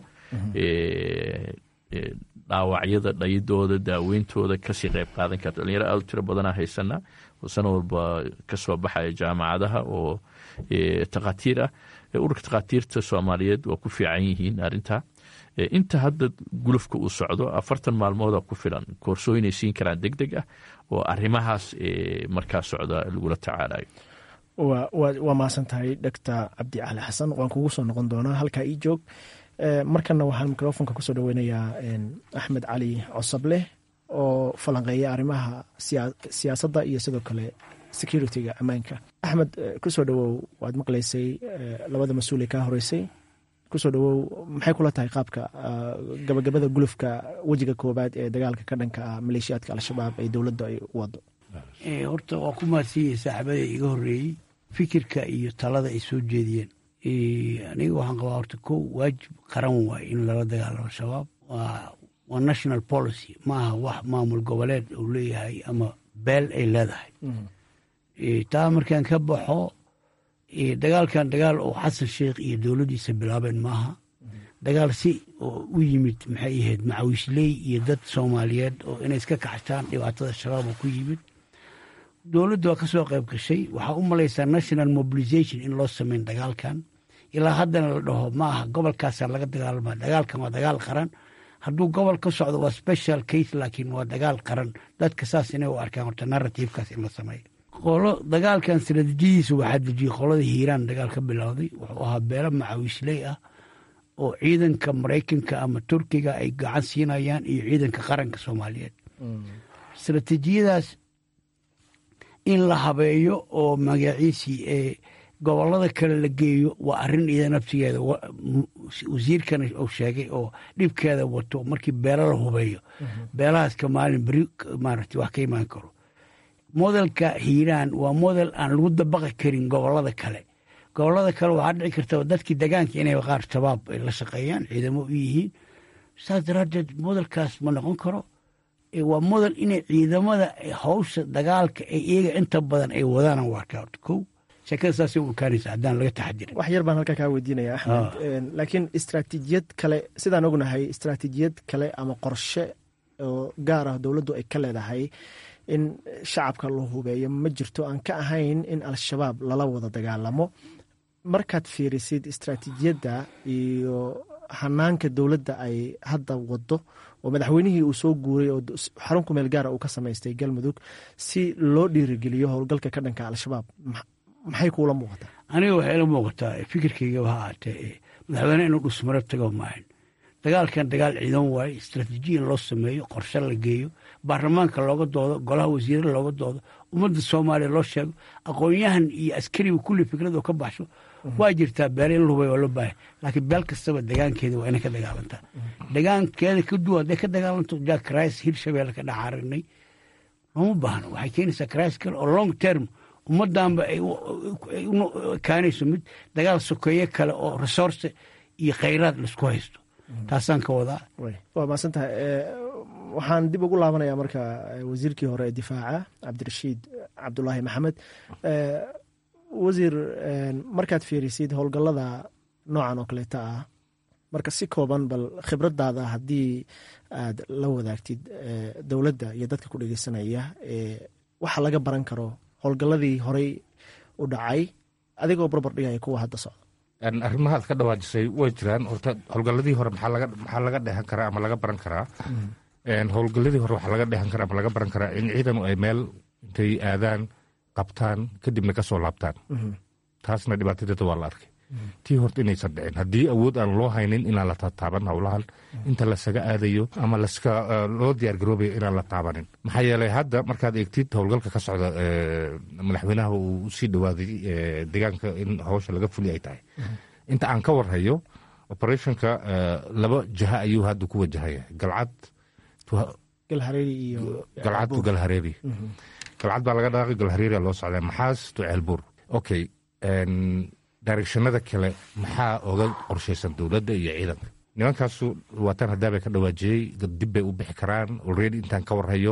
dhaawacyada dhayidooda daaweyntooda kasii qeyb qaadan karta dhalinyaro aad u tiro badanaa haysanaa oo sana walba kasoo baxaya jaamacadaha oo takhaatiir ah ururka takhaatiirta soomaaliyeed waa ku fiican yihiin arrintaa inta hadda gulufka uu socdo afartan maalmooda ku filan koorsooyinay siin karaan deg deg ah oo arrimahaas markaa socda lagula tacaalayo waa mahadsan tahay dhegta cabdi cali xasan waan kugu soo noqon doonaa halkaa ii joog markana waxaan microfonka kusoo dhaweynayaa axmed cali cosableh oo falanqeeya arrimaha siyaasadda iyo sidoo kale security-ga ammaanka axmed kusoo dhawow waad maqlaysay labada mas-uul ee kaa horeysay kusoo dhawow maxay kula tahay qaabka gabagabada gulufka wejiga koobaad ee dagaalka ka dhanka ah maleeshiyaadka al-shabaab ee dowladda ay u wado horta waa ku mahadsiiyey saaxiibada iga horeeyey fikirka iyo talada ay soo jeediyeen aniga waxaan qabaa horta ko waajib qaran waay in lala dagaalamo shabaab waa national policy maaha wax maamul goboleed uu leeyahay ama beel ay leedahay taa markaan ka baxo dagaalkan dagaal oo xasan sheikh iyo dowladdiisa bilaabeen maaha dagaal si oo u yimid maxay ahayd macawiisley iyo dad soomaaliyeed oo inay iska kaxshaan dhibaatada shabaab oo ku yimid dowladdu waa ka soo qayb gashay waxaa u malaysaa national mobilization in loo sameyn dagaalkan ilaa haddana la dhaho ma aha gobolkaasaa laga dagaalama dagaalkan waa dagaal qaran hadduu gobol ka socdo waa special case laakiin waa dagaal qaran dadka saas inay u arkaan horta narrativekaas in la sameeyo qolo dagaalkan istaraatiijiyadiisa waxaa dejiyey qolada hiiraan dagaal ka bilowday wuxuu ahaa beelo macawiisley ah oo ciidanka maraykanka ama turkiga ay gacan siinayaan iyo ciidanka qaranka soomaaliyeed istaraatiijiyadaas in la habeeyo oo magaciisii ee gobolada kale la geeyo waa arrin iyada naftigeeda wasiirkana uu sheegay oo dhibkeeda wato markii beelo la hubeeyo beelahaaska maalin beri maaragtay wax ka imaan karo modelka hiiraan waa model aan lagu dabaqi karin gobolada kale gobolada kale waxaa dhici karta dadkii degaanka inay qaar shabaab ay la shaqeeyaan ciidamo u yihiin saas daraaddeed modelkaas ma noqon karo waa model inay ciidamada hawsha dagaalka ay iyaga inta badan ay wadaan waa horta kow sheekada saasay u ekaanaysa haddaan laga taxadirin wax yar baan halkaa kaa weydiinaya axmed laakiin istraatiijiyad kale sidaan ognahay istraatiijiyad kale ama qorshe oo gaar ah dowladdu ay ka leedahay in shacabka la hubeeyo ma jirto aan ka ahayn in al-shabaab lala wada dagaalamo markaad fiirisid istraatiijiyadda iyo hanaanka dowladda ay hadda wado oo madaxweynihii uu soo guuray oo xarun ku meel gaara uu ka samaystay galmudug si loo dhiirigeliyo howlgalka ka dhanka al-shabaab maxay kuula muuqataa aniga waxay ila muuqataa fikirkayga ha aatee madaxweyne inuu dhusmaro tago maahan dagaalkan dagaal ciidan waaye istraatiijiya in loo sameeyo qorshe la geeyo baarlamaanka looga doodo golaha wasiirada looga doodo ummadda soomaaliya loo sheego aqoon-yahan iyo askariba kulli fikrado ka baxsho waa jirtaa beele in la hubay waa loo baahaya laakiin beel kastaba degaankeeda waa inay ka dagaalantaa degaankeeda ka duwan hadday ka dagaalanto jack rice hirshabeelle ka dhex aragnay looma baahno waxay keenaysaa rice kale oo long term ummaddanba ay kaanayso mid dagaal sokeeye kale oo resource iyo khayraad laisku haysto taasaan ka wadaa waa mahadsan tahay waxaan dib ugu laabanayaa marka wasiirkii hore ee difaaca cabdirashiid cabdulaahi maxamed wasiir markaad fiirisid howlgallada noocan oo kaleeta ah marka si kooban bal khibradaada haddii aad la wadaagtid dowladda iyo dadka ku dhegeysanaya waxa laga baran karo howlgalladii horey u dhacay adigoo barbar dhigaya kuwa hadda socda arrimahaad ka dhawaajisay way jiraan horta howlgalladii hore maxaa laga dheehan karaa ama laga baran karaa howlgalladii hore waxaa laga dheehan karaa ama laga baran karaa in ciidanu ay meel intay aadaan qabtaan kadibna ka soo laabtaan taasna dhibaatadeeda waa la arkay tii horta inaysan dhicin haddii awood aan loo haynin inaan la tataaban howlahan inta lasaga aadayo ama laska loo diyaargaroobayo inaan la taabanin maxaa yeelay hadda markaad eegtid howlgalka ka socda madaxweynaha uu usii dhowaaday deegaanka in hawsha laga fuli ay tahay inta aan ka warhayo operationka laba jaha ayuu hadda ku wajahaya galcad galcad to galhareeri galcad baa laga dhaaqay galhareeria loo socdaa maxaas to ceelbuur okay directionada kale maxaa oga qorshaysan dowladda iyo ciidanka nimankaasu waataan haddaabay ka dhawaajiyey dib bay u bixi karaan already intaan ka warhayo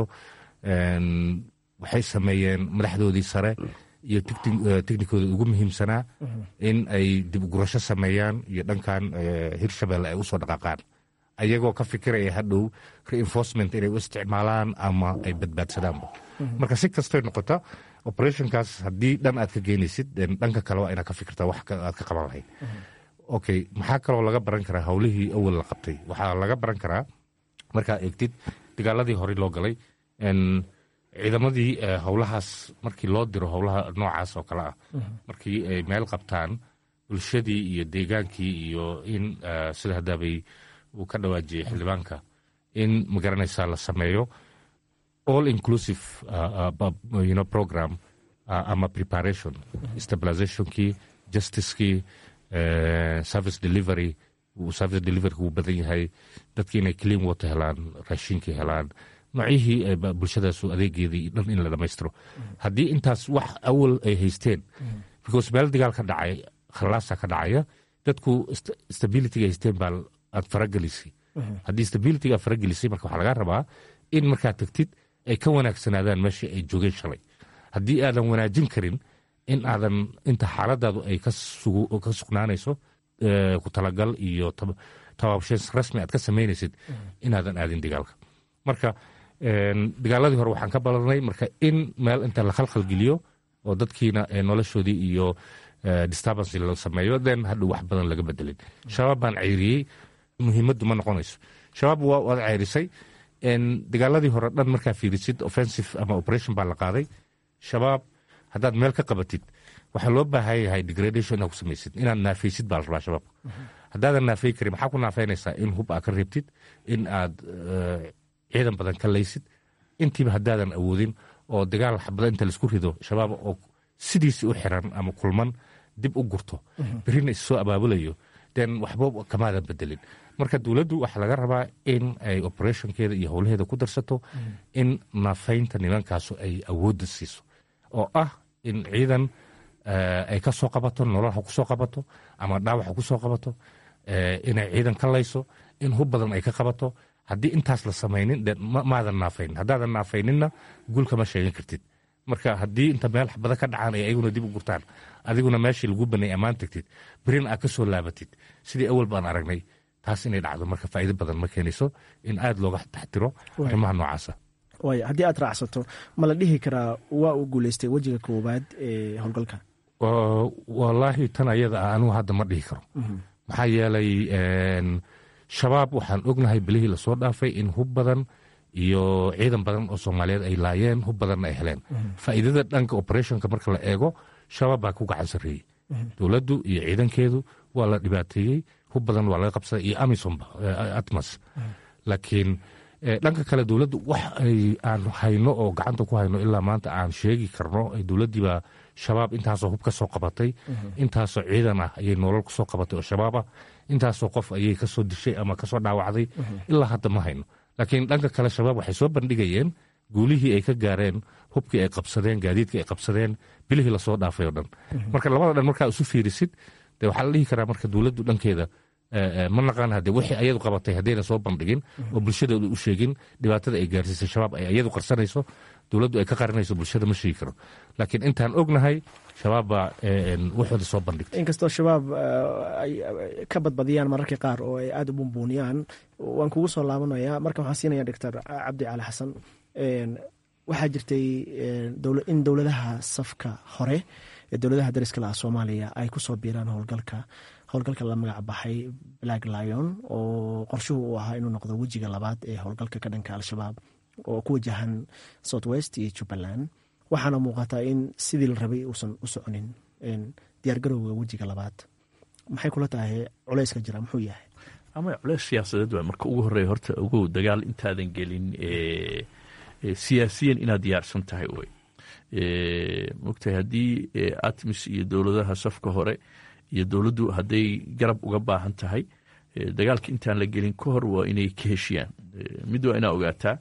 waxay sameeyeen madaxdoodii sare iyo technikooda ugu muhiimsanaa in ay dib ugurasho sameeyaan iyo dhankan hirshabelle ay usoo dhaqaaqaan ayagoo ka fikiraya hadhow reinforcement inay u isticmaalaan ama ay badbaadsadaanba marka si kastoy noqota operationkaas haddii dhan aad ka geenaysid dhanka kale waa inaad ka fikirta wax aad ka qaban lahayd okay maxaa kaloo laga baran karaa howlihii awal la qabtay waxaa laga baran karaa markaad eegtid dagaaladii horey loo galay ciidamadii howlahaas markii loo diro howlaha noocaas oo kale ah markii ay meel qabtaan bulshadii iyo deegaankii iyo in sida haddaabay uu ka dhawaajiyey xildhibaanka in magaranaysaa la sameeyo all inclusive uh, uh, you know, program uh, ama preparation stabilizationkii justicekii uh, service delivery service delivery wuu badan yahay dadkii inay clean water helaan raashinkii helaan noocyihii bulshadaasu adeegeedii dhan in la dhammaystiro haddii intaas wax awal ay haysteen because meel dagaal ka dhacay khallaasa ka dhacaya dadku stabilityga haysteen baa aad faragelisay haddii stabilityga aad faragelisay marka waxaa lagaa rabaa in markaad tagtid ay ka wanaagsanaadaan meeshii ay joogeen shalay haddii aadan wanaajin karin in aadan inta xaaladaadu ay ka sugnaanayso ku talagal iyo tabaabsheens rasmi aad ka samaynaysid inaadan aadin dagaalka marka dagaaladii hore waxaan ka balanay marka in meel inta la khalkhalgeliyo oo dadkiina noloshoodii iyo disturbance la sameeyo then hadhow wax badan laga bedelin shabaab baan ceyriyey muhiimaddu ma noqonayso shabaab waad ceyrisay dagaaladii hore dhan markaa fiirisid offensive ama operation baa la qaaday shabaab haddaad meel ka qabatid waxaa loo baahan yahay degradation inaad ku samaysid inaad naafaysid baa la rabaa shabaab haddaadan naafay karin maxaa ku naafaynaysaa in hub aad ka reebtid in aad ciidan badan ka laysid intiiba haddaadan awoodin oo dagaal xabada inta laisku rido shabaab oo sidiisi u xiran ama kulman dib u gurto berrina issoo abaabulayo den waxba kamaadan bedelin marka dowladdu waxaa laga rabaa in ay operationkeeda iyo howlaheeda ku darsato in naafaynta nimankaasu ay awoodda siiso oo ah in ciidan ay ka soo qabato nolol ha ku soo qabato ama dhaawac ha ku soo qabato inay ciidan ka layso in hub badan ay ka qabato haddii intaas la samaynin de maadan naafaynin haddaadan naafayninna guul kama sheegan kartid marka haddii inta meel xabada ka dhacaan ay ayaguna dib u gurtaan adiguna meeshii lagu banay ammaan tagtid berina aad ka soo laabatid sidii awal baan aragnay taas inay dhacdo marka faa'iido badan ma keenayso in aad looga taxtiro arrimaha noocaasa waaya haddii aad raacsato ma la dhihi karaa waa uu guuleystay wejiga koowaad ee howlgalka wallaahi tan ayada ah anugu hadda ma dhihi karo maxaa yeelay shabaab waxaan ognahay bilihii lasoo dhaafay in hub badan iyo ciidan badan oo soomaaliyeed ay laayeen hub badanna ay heleen faa'iidada dhanka operationka marka la eego shabaab baa ku gacan sarreeyey dowladdu iyo ciidankeedu waa la dhibaateeyey hub badan waa laga qabsaday iyo amisomba atmas laakiin dhanka kale dowladdu wax ay aan hayno oo gacanta ku hayno ilaa maanta aan sheegi karno dowladdiibaa shabaab intaasoo hub ka soo qabatay intaasoo ciidan ah ayay nolol ku soo qabatay oo shabaab ah intaasoo qof ayay kasoo dishay ama kasoo dhaawacday ilaa hadda ma hayno laakiin dhanka kale shabaab waxay soo bandhigayeen guulihii ay ka gaareen hubkii ay qabsadeen gaadiidkii ay qabsadeen bilihii lasoo dhaafay oo dhan marka labada dhan markaa isu fiirisid de waxaa la dhihi karaa marka dowladdu dhankeeda ma naqaan hade wixii ayadu qabatay haddayna soo bandhigin oo bulshadooda u sheegin dhibaatada ay gaarsiisay shabaab ay ayadu qarsanayso dowladdu ay ka qarinayso bulshada ma sheegi karo laakiin intaan ognahay shabaab baa waxooda soo bandhigtay inkastoo shabaab ay ka badbadiyaan mararka qaar oo ay aada u bumbuuniyaan waan kugu soo laabanaya marka waxaan siinaya doctor cabdi cali xasan waxaa jirtay in dowladaha safka hore ee dowladaha dariska laha soomaaliya ay kusoo biiraan howlgalka howlgalka la magac baxay black lion oo qorshuhu uu ahaa inuu noqdo wejiga labaad ee howlgalka ka dhanka al-shabaab oo ku wajahan south west iyo jubbaland waxaana muuqataa in sidii la rabay uusan u soconin diyaargarowga wejiga labaad maxay kula tahay culeyska jira muxuu yahay ama culeys siyaasadeed waa marka ugu horeeya horta ogow dagaal intaadan gelin siyaasiyan inaad diyaarsan tahay wey mogtahay haddii atmis iyo dowladaha safka hore iyo dowladdu hadday garab uga baahan tahay dagaalka intaan la gelin ka hor waa inay ka heshiyaan mid waa inaa ogaataa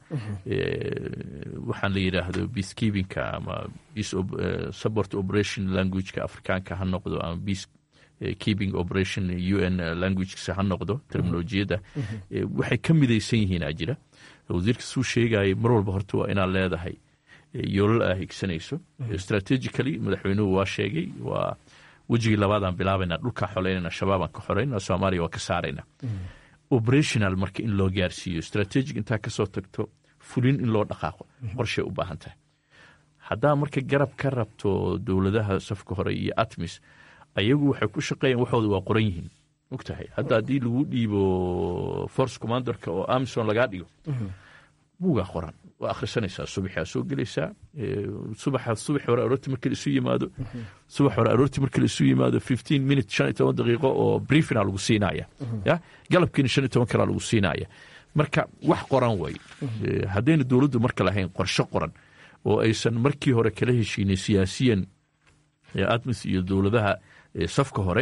waxaan la yidhaahdo peacekeepingka ama support operation languageka afrikaanka ha noqdo ama peace keeping operation u n languagesa ha noqdo terminolojiyadda waxay ka midaysan yihiin aa jira wasiirka suu sheegayay mar walba horta waa inaad leedahay yoolal aa higsanayso strategically madaxweynuhu waa sheegay waa wejigii labaadaan bilaabayna dhulkaan xoleynayna shabaabaan ka xoreynaa soomaaliya waa ka saarayna operational marka in loo gaarsiiyo strategic intaa kasoo tagto fulin in loo dhaqaaqo qorshay u baahan tahay haddaa marka garab ka rabto dowladaha safka hore iyo atmis ayagu waxay ku shaqeeyaan waxooda waa qoran yihiin mogtahay hadda haddii lagu dhiibo force commanderka oo amison lagaa dhigo buugaa qoran waa akhrisanaysaa subaxaa soo gelaysaa subaxa subax hore aroortii markii la isu yimaado subax hore aroortii markii la isu yimaado fifteen minute shan iyo toban daqiiqo oo briefina lagu siinaya ya galabkiina shan iyo toban kalaa lagu siinaya marka wax qoran way haddayna dowladdu marka lahayn qorshe qoran oo aysan markii hore kala heshiinin siyaasiyan admis iyo dowladaha safka hore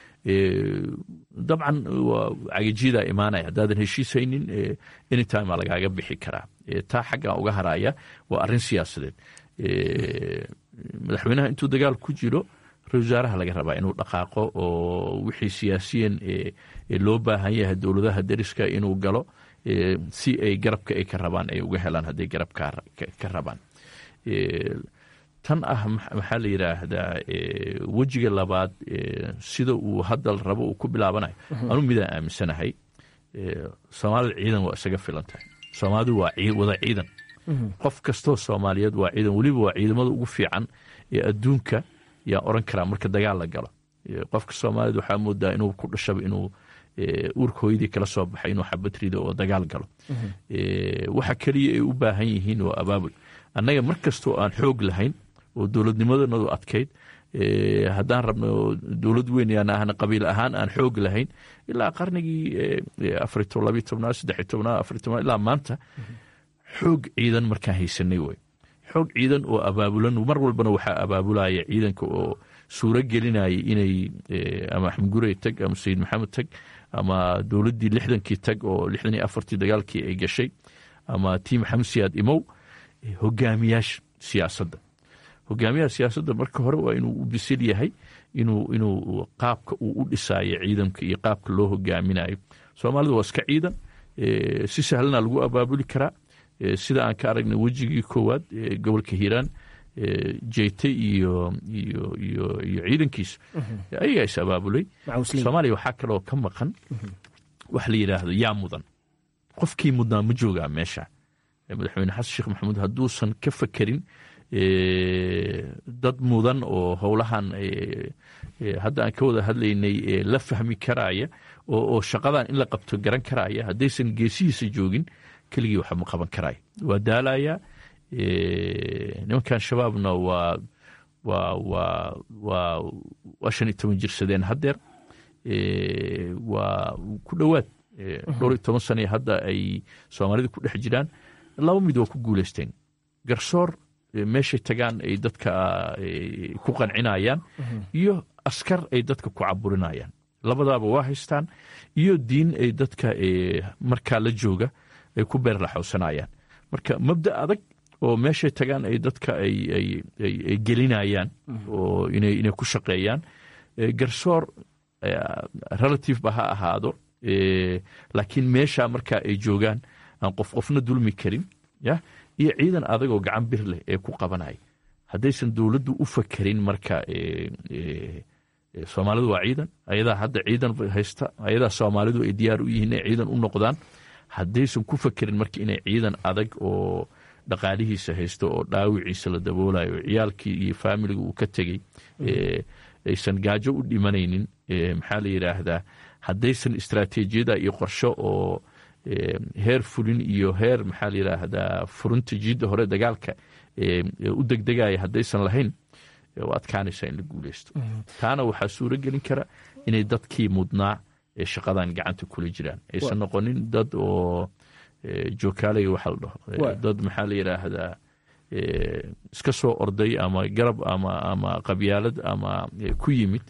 dabcan waa cagajiyada imaanaya haddaadan heshiishaynin anytime aa lagaaga bixi karaa taa xaggan uga haraya waa arrin siyaasadeed madaxweynaha intuu dagaal ku jiro ra-isul wasaaraha laga rabaa inuu dhaqaaqo oo wixii siyaasiyan loo baahan yahay dowladaha deriska inuu galo si ay garabka ay ka rabaan ay uga helaan hadday garab ka rabaan tan ah maxaa la yidhaahdaa wejiga labaad sida uu hadda rabo uu ku bilaabanayo anu midaan aaminsanahay soomaalida ciidan waa isaga filan tahay soomaalidu waa wada ciidan qof kastoo soomaaliyeed waa ciidan weliba waa ciidamada ugu fiican ee adduunka yaan oran karaa marka dagaal la galo qofka soomaaliyed waxaa moodaa inuu ku dhashaba inuu uurka hooyadii kala soo baxay inuu xabadrida oo dagaal galo waxa keliya ay u baahan yihiin waa abaabul annaga mar kastoo aan xoog lahayn oo dowladnimadanadu adkayd haddaan rabno dowlad weyn yaan ahna qabiil ahaan aan xoog lahayn ilaa qarnigii afar labiy tobnaad saddex tobnaad afar tobnaad ilaa maanta xoog ciidan markaan haysanay wey xoog ciidan oo abaabulan mar walbana waxaa abaabulaya ciidanka oo suuro gelinaya inay ama axmed gurey tag ama sayid maxamed tag ama dowladdii lixdankii tag oo lixdan iyo afartii dagaalkii ay gashay ama tii maxamed siyaad imow hogaamiyaasha siyaasadda hogaamiyaha siyaasadda marka hore waa inuu u bisil yahay inuu inuu qaabka uu u dhisaayo ciidanka iyo qaabka loo hogaaminayo soomaalidu waa iska ciidan si sahlana lagu abaabuli karaa sida aan ka aragnay wejigii koowaad gobolka hiiraan jeyte iyo iyo iyo iyo ciidankiisa ayagaa is abaabulay soomaaliya waxaa kaloo ka maqan wax la yidhaahdo yaa mudan qofkii mudnaa ma joogaa meesha madaxweyne xasan sheekh maxamuud hadduusan ka fakerin dad mudan oo howlahan hadda aan ka wada hadlaynay la fahmi karaya oo shaqadan in la qabto garan karaya haddaysan geesihiisa joogin keligii waxa ma qaban karaya waa daalaya nimankan shabaabna waa waa waa waa waa shan iyo toban jirsadeen haddeer waa ku dhowaad dhowr iyo toban sane hadda ay soomaalida ku dhex jiraan laba mid waa ku guuleysteen garsoor meeshay tagaan ay dadka ku qancinayaan iyo askar ay dadka ku caburinayaan labadaaba waa haystaan iyo diin ay dadka markaa la jooga ay ku beerlaxowsanayaan marka mabda adag oo meeshay tagaan ay dadka ay gelinayaan oo inay ku shaqeeyaan garsoor relative ba ha ahaado laakiin meesha markaa ay joogaan aan qof qofna dulmi karin ya iyo ciidan adag oo gacan bir leh ee ku qabanaya haddaysan dowladdu u fakerin marka soomaalidu waa ciidan ayadaa hadda ciidan haysta ayadaa soomaalidu ay diyaar u yihiin inay ciidan u noqdaan haddaysan ku fakerin marka inay ciidan adag oo dhaqaalihiisa haysto oo dhaawiciisa la daboolayo oo ciyaalkii iyo faamiliga uu ka tegey aysan gaajo u dhimanaynin maxaa la yidhaahdaa haddaysan istraatiijiyada iyo qorsho oo heer fulin iyo heer maxaa la yidhaahdaa furunta jiidda hore dagaalka u degdegaya haddaysan lahayn u adkaanaysaa in la guuleysto taana waxaa suuro gelin kara inay dadkii mudnaa ee shaqadan gacanta kula jiraan aysan noqonin dad oo jookaalaya waxa la dhaho dad maxaa la yidhaahdaa iska soo orday ama garab ama ama qabyaalad ama ku yimid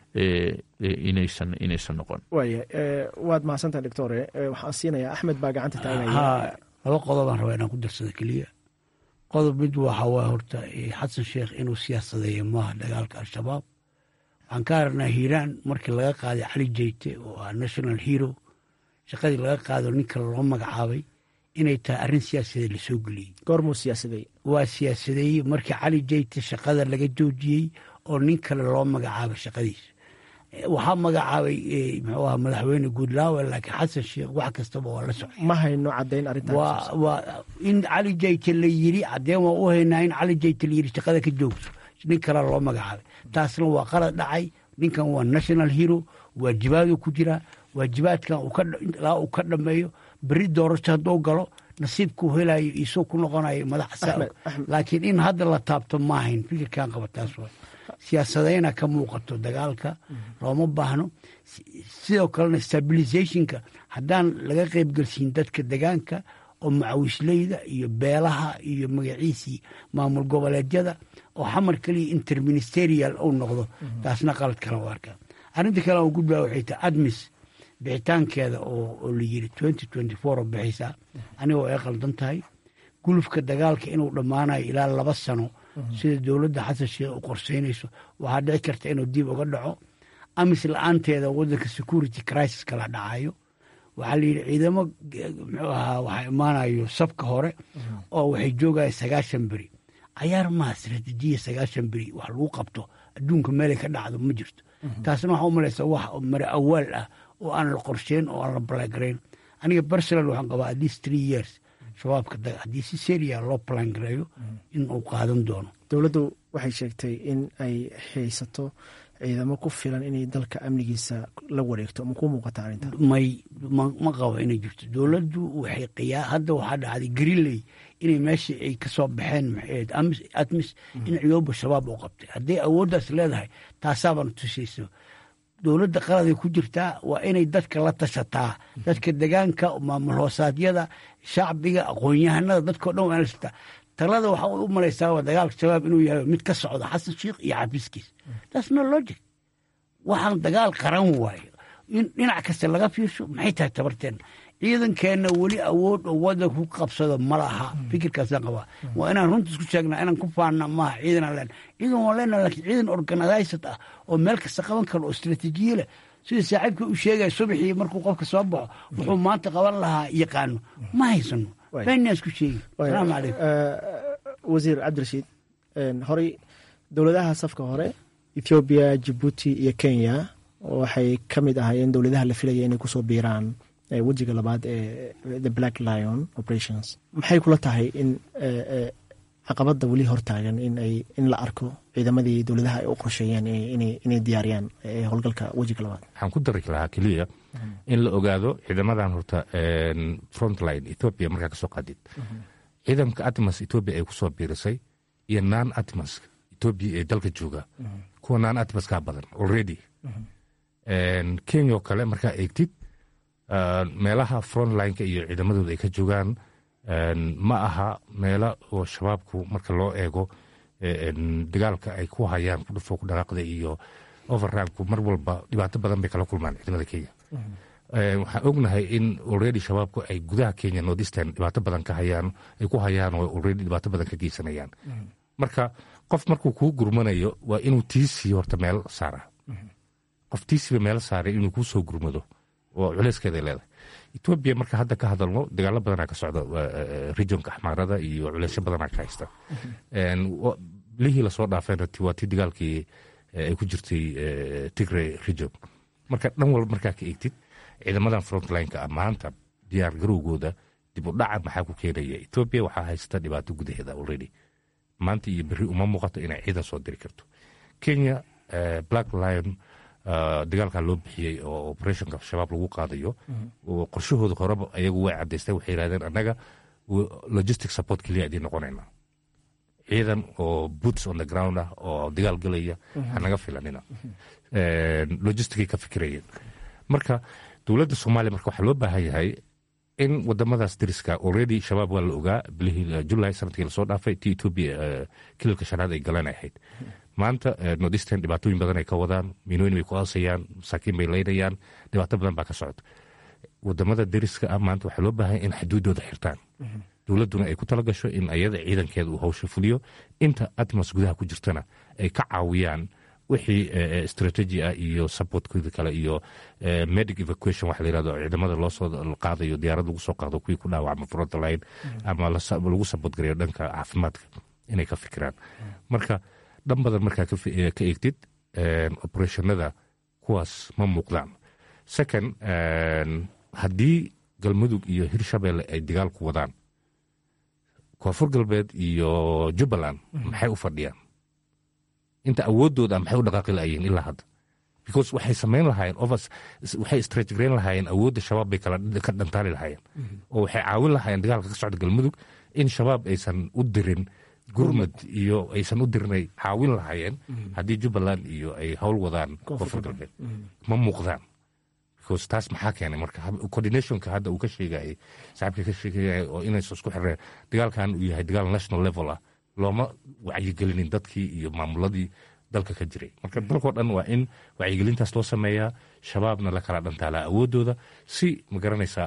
inaysan inaysan noqon waaya waad mahadsantaha doctore waxaan siinayaa axmed baa gacanta taagaya ha laba qodobaan rabaa inaan ku darsado keliya qodob mid waxa waa horta xasan sheekh inuu siyaasadeeyo maaha dagaalka al-shabaab waxaan ka aragnaa hiiraan markii laga qaaday cali jeyte oo ah national hero shaqadii laga qaado nin kale loo magacaabay inay tahay arrin siyaasadeed lasoo geliyey goormuu siyaasadeeye waa siyaasadeeyey markii cali jeyte shaqada laga joojiyey oo nin kale loo magacaabay shaqadiisa waxaa magacaabay muxuu aha madaxweyne guudlaawe laakiin xasan sheekh wax kastaba waa la socay ma hayno caddayn arrintaas waa in cali jeyte la yiri caddeen waa u haynaa in cali jeyte la yiri shaqada ka joogso nin kale loo magacaabay taasna waa qalad dhacay ninkan waa national hero waajibaaduu ku jiraa waajibaadkan ilaa uu ka dhameeyo beri doorasho hadduu galo nasiibkuu helayo isoo ku noqonayo madaxa laakiin in hadda la taabto maahayn fikirkan qaba taas waa siyaasadayna ka muuqato dagaalka looma baahno sidoo kalena stabilizationka haddaan laga qaybgelsiin dadka degaanka oo macawisleyda iyo beelaha iyo magaciisii maamul goboleedyada oo xamar keliya interministerial uu noqdo taasna qalad kale u arkaa arrinta kale aan gudbaa waxay tahay admis bixitaankeeda oo la yiri twenty twenty four oo bixaysaa anigoo ay qaldan tahay gulufka dagaalka inuu dhammaanayo ilaa laba sano sida dowladda xasan sheekh u qorseynayso waxaa dhici karta inuu dib uga dhaco amis la-aanteeda wadanka security crisis kala dhacayo waxaa la yidhi ciidamo muxuu ahaa waxaa imaanayo sabka hore oo waxay joogaya sagaashan beri cayaar maha istraatiijiya sagaashan beri wax lagu qabto adduunka meelay ka dhacdo ma jirto taasna waxaa u malaysa wax mare awaal ah oo aan la qorsheyn oo aan la balangarayn aniga personal waxaan qabaa at least three years shabaabka haddii si seria loo balangareeyo in uu qaadan doono dowladdu waxay sheegtay in ay haysato ciidamo ku filan inay dalka amnigiisa la wareegto ma ku muuqata arrinta may ma qabo inay jirto dowladdu waxay qiyaa hadda waxaa dhacday greenley inay meeshii ay ka soo baxeen maxayd admis in ciyooba shabaab u qabtay hadday awooddaas leedahay taasaabana tusayso dowladda qaladay ku jirtaa waa inay dadka la tashataa dadka degaanka maamul hoosaadyada shacbiga aqoon-yahanada dadkao dhan waa lashataa talada waxaa u malaysaa dagaalka shabaab inuu yahay mid ka socda xasan sheikh iyo xafiiskiis taas no logic waxaan dagaal qaran waayo in dhinac kasta laga fiirsho maxay tahay tabarteen ciidankeenna weli awood oo wadanka ku qabsado ma laha fikirkaasaan qabaa waa inaan runta isku sheegnaa inaan ku faanna maaha ciidanaan leen ciidan waan leenaha lakiin ciidan organized ah oo meel kasta qaban karo oo istraatiijiye leh sida saaxiibka u sheegaya subaxii markuu qofka soo baxo wuxuu maanta qaban lahaa yaqaano ma haysano beenaan isku sheegi salaamu calaykum wasiir cabdirashiid horey dowladaha safka hore ethoobiya jibuuti iyo kenya waxay ka mid ahaayeen dowladaha la filaya inay kusoo biiraan wejiga labaad ee the black lion operations maxay kula tahay in caqabadda weli hortaagan in la arko ciidamadii dowladaha ay u qorsheeyeen inay diyaariyaan howlgalka wejiga labaad waxaan ku dari lahaa keliya in la ogaado ciidamadan horta frontline ethoopia markaa kasoo qaadid ciidanka atmas ethoopia ay kusoo biirisay iyo nan atmas ethoopia ee dalka jooga kuwa nan atmaskaa badan already kenya oo kale markaa eegtid meelaha frontlineka iyo ciidamadooda ay ka joogaan ma aha meelo oo shabaabku marka loo eego dagaalka ay ku hayaan kudhufo ku dhaqaaqda iyo overranku mar walba dhibaato badan bay kala kulmaan ciidamada kenya waxaan ognahay in already shabaabku ay gudaha kenya northeastern dhibaato badan ka hayaan ay ku hayaan oo already dhibaato badan ka geysanayaan marka qof markuu kuu gurmanayo waa inuu tiisii horta meel saara qof tiisiba meel saaray inuu kuu soo gurmado oo culeyskeeday leedahay etoobiya marka hadda ka hadalno dagaalo badanaa ka socda regionka axmaarada iyo culeysyo badanaa ka haysta lihii lasoo dhaafeen waa tii dagaalkii ay ku jirtay tigray region marka dhan walba markaa ka eegtid ciidamadan frontlineka ah maanta diyaar garowgooda dib u dhaca maxaa ku keenaya etoobiya waxaa haysta dhibaato gudaheeda already maanta iyo berri uma muuqato inay ciidan soo diri karto kenya black lion dagaalkaa loo bixiyey oo operationka shabaab lagu qaadayo oo qorshahooda horeba ayagu way cadaysteen waxay yihahdeen annaga logistic support keliya idiin noqonayna ciidan oo boots on the ground ah oo dagaal galaya hanaga filanina logisticay ka fikirayeen marka dowladda soomaaliya marka waxaa loo baahan yahay in wadamadaas dariska already shabaab waa la ogaa bilihii julay sanadkii lasoo dhaafay ti etoobiya kililka shanaad ay galeen ay ahayd maanta nordisten dhibaatooyin badan ay ka wadaan miinooyin bay ku aasayaan masaakiin bay leynayaan dhibaato badan baa ka socota wadamada dariska ah maanta waxaa loo baahan in xuduudooda xirtaan dowladduna ay ku tala gasho in ayada ciidankeeda uu hawsha fuliyo inta atmos gudaha ku jirtana ay ka caawiyaan wixii strategy ah iyo supportkooda kale iyo medic evacuation waxa la yirahdo ciidamada loo soo qaadayo diyaarad lagu soo qaado kuwii ku dhaawacma frontline ama lagu support gareeyo dhanka caafimaadka inay ka fikiraan marka dhan badan markaa ka eegtid operationada kuwaas ma muuqdaan second haddii galmudug iyo hirshabelle ay dagaal ku wadaan koonfur galbeed iyo jubbaland maxay u fadhiyaan inta awoodooda maxay u dhaqaaqi laayeen ilaa hadda because waxay samayn lahaayeen overs waxay strategrayn lahaayeen awoodda shabaab bay kala ka dhantaali lahaayeen oo waxay caawin lahaayeen dagaalka ka socda galmudug in shabaab aysan u dirin gurmad iyo aysan u dirinay caawin lahaayeen haddii jubbaland iyo ay howl wadaan koonfur galbeed ma muuqdaan because taas maxaa keenay marka coordinationka hadda uu ka sheegayay saaxiibka ka sheegaya oo inaysan isku xireen dagaalkan uu yahay dagaal national level ah looma wacyigelinin dadkii iyo maamuladii dalka ka jiray marka dalkoo dhan waa in wacyigelintaas loo sameeyaa shabaabna la kala dhantaalaa awoodooda si magaranaysaa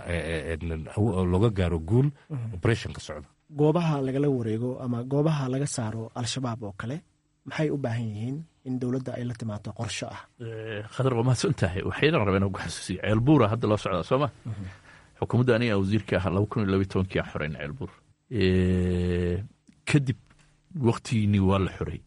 looga gaaro guul operationka socda goobaha lagala wareego ama goobaha laga saaro al-shabaab oo kale maxay u baahan yihiin in dowladda ay la timaado qorsho ah khadar waa mahadsan tahay waxaydan rabeen ugu xasuusiya ceelbuura hadda loo socdaa soo ma xukuumadda aniga wasiirka ah laba kun iyo labiyi tobankii aan xoreyn ceelbuur kadib waktigiinii waa la xorey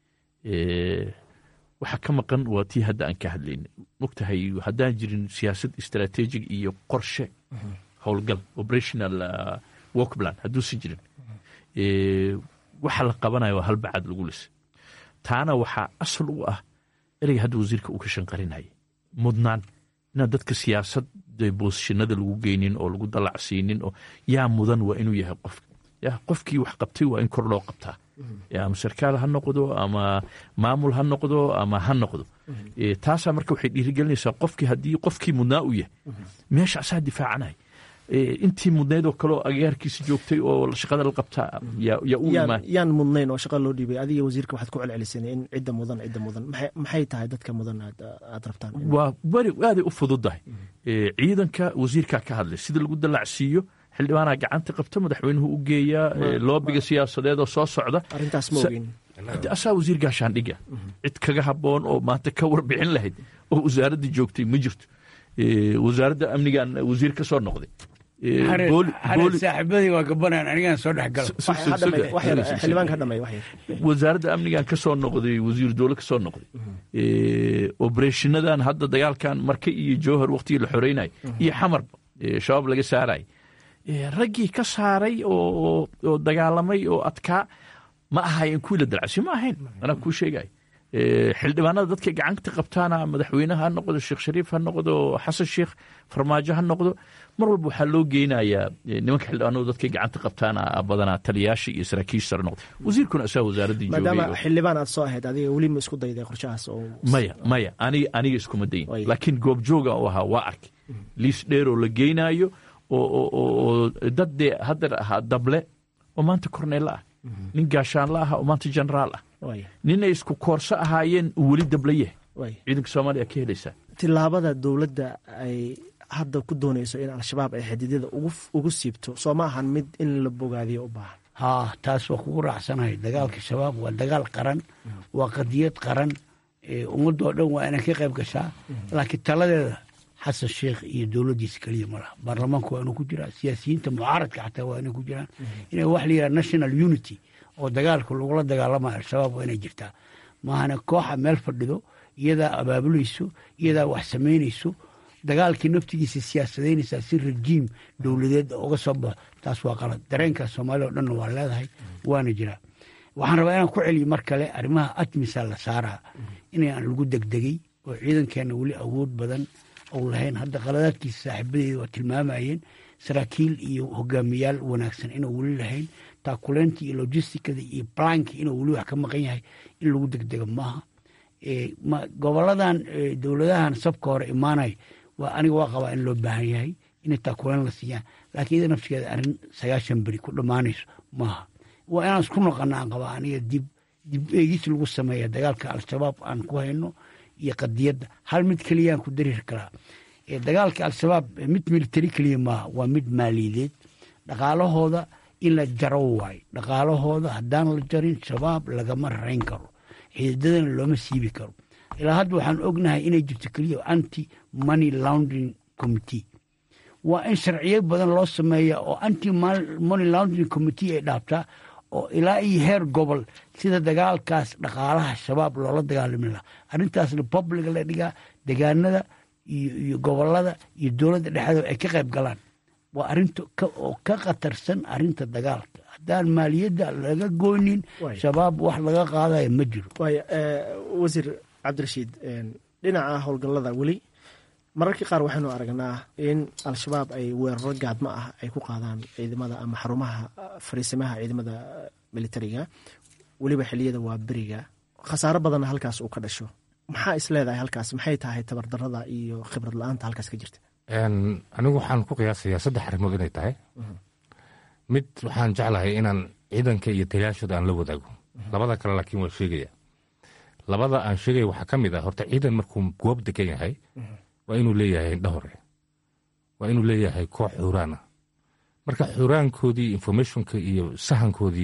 waxa ka maqan waa tii hadda aan ka hadlayn mogtahay haddaan jirin siyaasad istaraatiijig iyo qorshe howlgal operational work plan hadduusan jirin waxa la qabanaya waa halbacaad lagu lisa taana waxaa asal u ah ereyga hadda wasiirka uu ka shanqarinaya mudnaan inaan dadka siyaasad boosishinada lagu geynin oo lagu dalacsiinin oo yaa mudan waa inuu yahay qofka ya qofkii wax qabtay waa in kor loo qabtaa ama sarkaal ha noqdo ama maamul ha noqdo ama ha noqdo taasaa marka waxay dhiirigelinaysaa qofkii haddii qofkii mudnaa u yahay meesha asaa difaacanay intii mudnayd oo kaleoo agaarkiisa joogtay oo shaqada la qabtaa yaa u imaan yaan mudnayn oo shaqa loo dhiibay adiga wasiirka waxaad ku celceliseen in cidda mudan cidda mudan maxay tahay dadka mudan aad rabtaan waa beri aaday u fududahay ciidanka wasiirkaa ka hadlay sida lagu dalacsiiyo xildhibaanaa gacanta qabta madaxweynuhu u geeyaa loobiga siyaasadeed oo soo socda arrintaas ma ogin asaa wasiir gaashaandhiga cid kaga habboon oo maanta ka warbixin lahayd oo wasaaradda joogtay ma jirto wasaaradda amnigan wasiir ka soo noqday saaxiibadii waa gabanayaan anigaan soo dhexgalwasaaradda amnigan ka soo noqday wasiir dowle ka soo noqday obereshinadan hadda dagaalkan marke iyo jowhar waktigii la xoreynay iyo xamarba shabaab laga saaray raggii ka saaray oo dagaalamay oo adkaa ma ahayen kuwii la dalacsiyo ma ahayn anaa kuu sheegay xildhibaanada dadkay gacanta qabtaana madaxweyneha ha noqdo sheekh shariif ha noqdo xasan sheekh farmaajo ha noqdo mar walba waxaa loo geynayaa nimanka xildhibaanadu dadkay gacanta qabtaana badanaa taliyaasha iyo saraakiisha sare noqdo wasiirkuna asaa wasaaraddii maadaama xildhibaan aad soo ahayd adiga weli ma isku dayday qorshahaas oo maya maya aniga aniga iskuma dayin laakiin goobjooga u ahaa waa arkay liis dheer oo la geynaayo oo dad dee hadeer ahaa dable oo maanta korneella ah nin gaashaanla ah oo maanta generaal ah nin ay isku koorso ahaayeen uu weli dable yahay ciidanka soomaaliya ka helaysaa tilaabada dowladda ay hadda ku doonayso in al-shabaab ay xadidyada ugu siibto soo ma ahan mid in la bogaadiyo u baahan haa taas waa kugu raacsanahay dagaalka shabaab waa dagaal qaran waa qadiyad qaran ummadoo dhan waa inay ka qayb gashaa laakiin taladeeda xasan sheekh iyo dowladdiisa keliya ma laha baarlamaanku waa inuu ku jiraa siyaasiyiinta mucaaradka xataa waa inay ku jiraan inay wax la yidhaha national unity oo dagaalka lagula dagaalamayo al-shabaab waa inay jirtaa maahana kooxa meel fadhido iyadaa abaabulayso iyadaa wax samaynayso dagaalkii naftigiisa siyaasadaynaysaa si rajiim dowladeed uga soo baxo taas waa qalad dareenkaas soomaaliya o dhanna waa leedahay waana jiraa waxaan rabaa inaan ku celiyo mar kale arrimaha atmisa la saaraa inaan lagu degdegay oo ciidankeena weli awood badan ou lahayn hadda qaladaadkiisa saaxiibadeeda waa tilmaamayeen saraakiil iyo hogaamiyaal wanaagsan inuu weli lahayn taakuleyntii iyo logisticada iyo balankii inuu weli wax ka maqan yahay in lagu degdego maaha goboladan dowladahan sabka hore imaanay waa aniga waa qabaa in loo baahan yahay inay taakuleen la siiyaan laakiin iyada naftigeeda arrin sagaashan beri ku dhammaanayso maaha waa inaan isku noqona aan qabaa aniga dib dib eegis lagu sameeya dagaalka al-shabaab aan ku hayno iyo qadiyadda hal mid keliyaan ku darir karaa dagaalka al-shabaab mid military keliya maaha waa mid maaliyadeed dhaqaalahooda in la jaro waayo dhaqaalahooda haddaan la jarin shabaab lagama rayn karo xididadana looma siibi karo ilaa hadda waxaan ognahay inay jirto keliya anti money laundering committee waa in sharciyo badan loo sameeya oo anti money laundering committee ay dhaabtaa oo ilaa iyo heer gobol sida dagaalkaas dhaqaalaha shabaab loola dagaalami laha arrintaasna public la dhigaa degaanada iyo gobolada iyo dowladda dhexdeeda ay ka qayb galaan waa arinta oo ka khatarsan arinta dagaalka haddaan maaliyadda laga goynin shabaab wax laga qaadaya ma jiro wasiir cabdirashiid dhinaca howlgallada weli mararka qaar waxaynu aragnaa in al-shabaab ay weeraro gaadmo ah ay ku qaadaan ciidamada ama xarumaha fariisimaha ciidamada militariga weliba xiliyada waa beriga khasaaro badanna halkaas uu ka dhasho maxaa is leedahay halkaas maxay tahay tabardarada iyo khibrad la-aanta halkaas ka jirta anigu waxaan ku qiyaasayaa saddex arrimood inay tahay mid waxaan jeclahay inaan ciidanka iyo taliyaashooda aan la wadaago labada kale laakiin waa sheegaya labada aan sheegaya waxaa ka mid ah horta ciidan markuu goob degan yahay waa inuu leeyahay indha hore waa inuu leeyahay koox xuuraana marka xuuraankoodii informationka iyo sahankoodii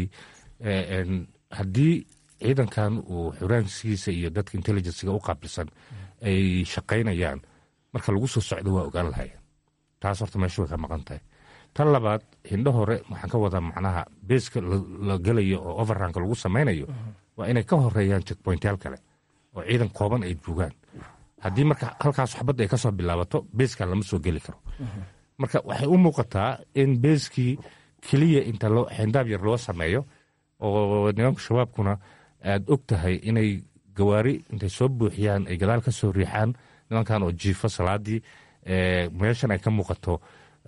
haddii ciidankan uu xuraankiisa iyo dadka intelligencega u qaabilsan ay shaqaynayaan marka lagu soo socdo waa ogaan lahayeen taas horta meesha way ka maqan tahay tan labaad hindho hore waxaan ka wadaa macnaha beeska la gelayo oo overranka lagu samaynayo waa inay ka horeeyaan checkpointyaal kale oo ciidan kooban ay joogaan haddii marka halkaas waxbadda ay ka soo bilaabato beeskan lama soo geli karo marka waxay u muuqataa in beeskii keliya inta xindaab yar loo sameeyo oo nimanka shabaabkuna aad og tahay inay gawaari intay soo buuxiyaan ay gadaal ka soo riixaan nimankan oo jiifo salaadii meeshan ay ka muuqato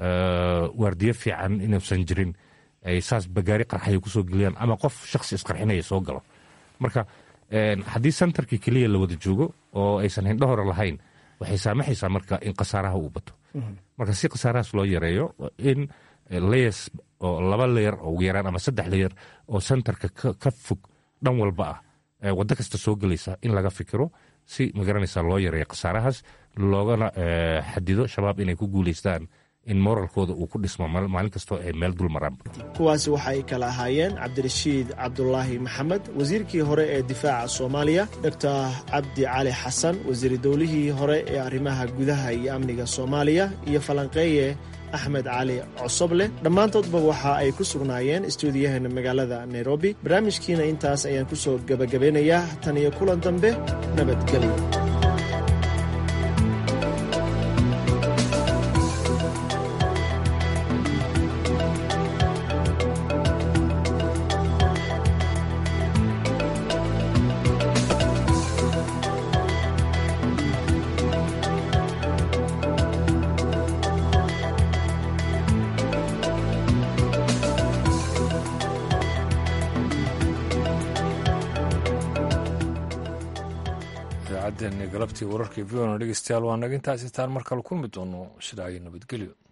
waardiyo fiican inuusan jirin ay saas bagaari qarxaya kusoo geliyaan ama qof shaksi isqarxinaya soo galo marka haddii sentarkii keliya la wada joogo oo aysan hindho hore lahayn waxay saamaxaysaa marka in khasaaraha uu bato marka si khasaarahaas loo yareeyo in layers oo laba leyer oo ugu yaraan ama saddex leyer oo sentarka ka fog dhan walba ah waddo kasta soo gelaysa in laga fikiro si magaranaysa loo yareeyo khasaarahaas loogana xadido shabaab inay ku guulaystaan in moralkooda uu ku dhismo maalin kastoo ay meel dul maraan kuwaasi waxa ay kala ahaayeen cabdirashiid cabdulaahi maxamed wasiirkii hore ee difaaca soomaaliya doctor cabdi cali xasan wasiir dowlihii hore ee arrimaha gudaha iyo amniga soomaaliya iyo falanqeeye axmed cali cosoble dhammaantoodba waxa ay ku sugnaayeen istuudiyaheena magaalada nairobi barnaamijkiina intaas ayaan ku soo gebagabeynayaa tan iyo kulan dambe nabadgelyo idaacaddeeni galabtii wararkii v o na dhegeystayaal waa naga intaas itaan mar kale kulmi doono sidaa iyo nabadgelyo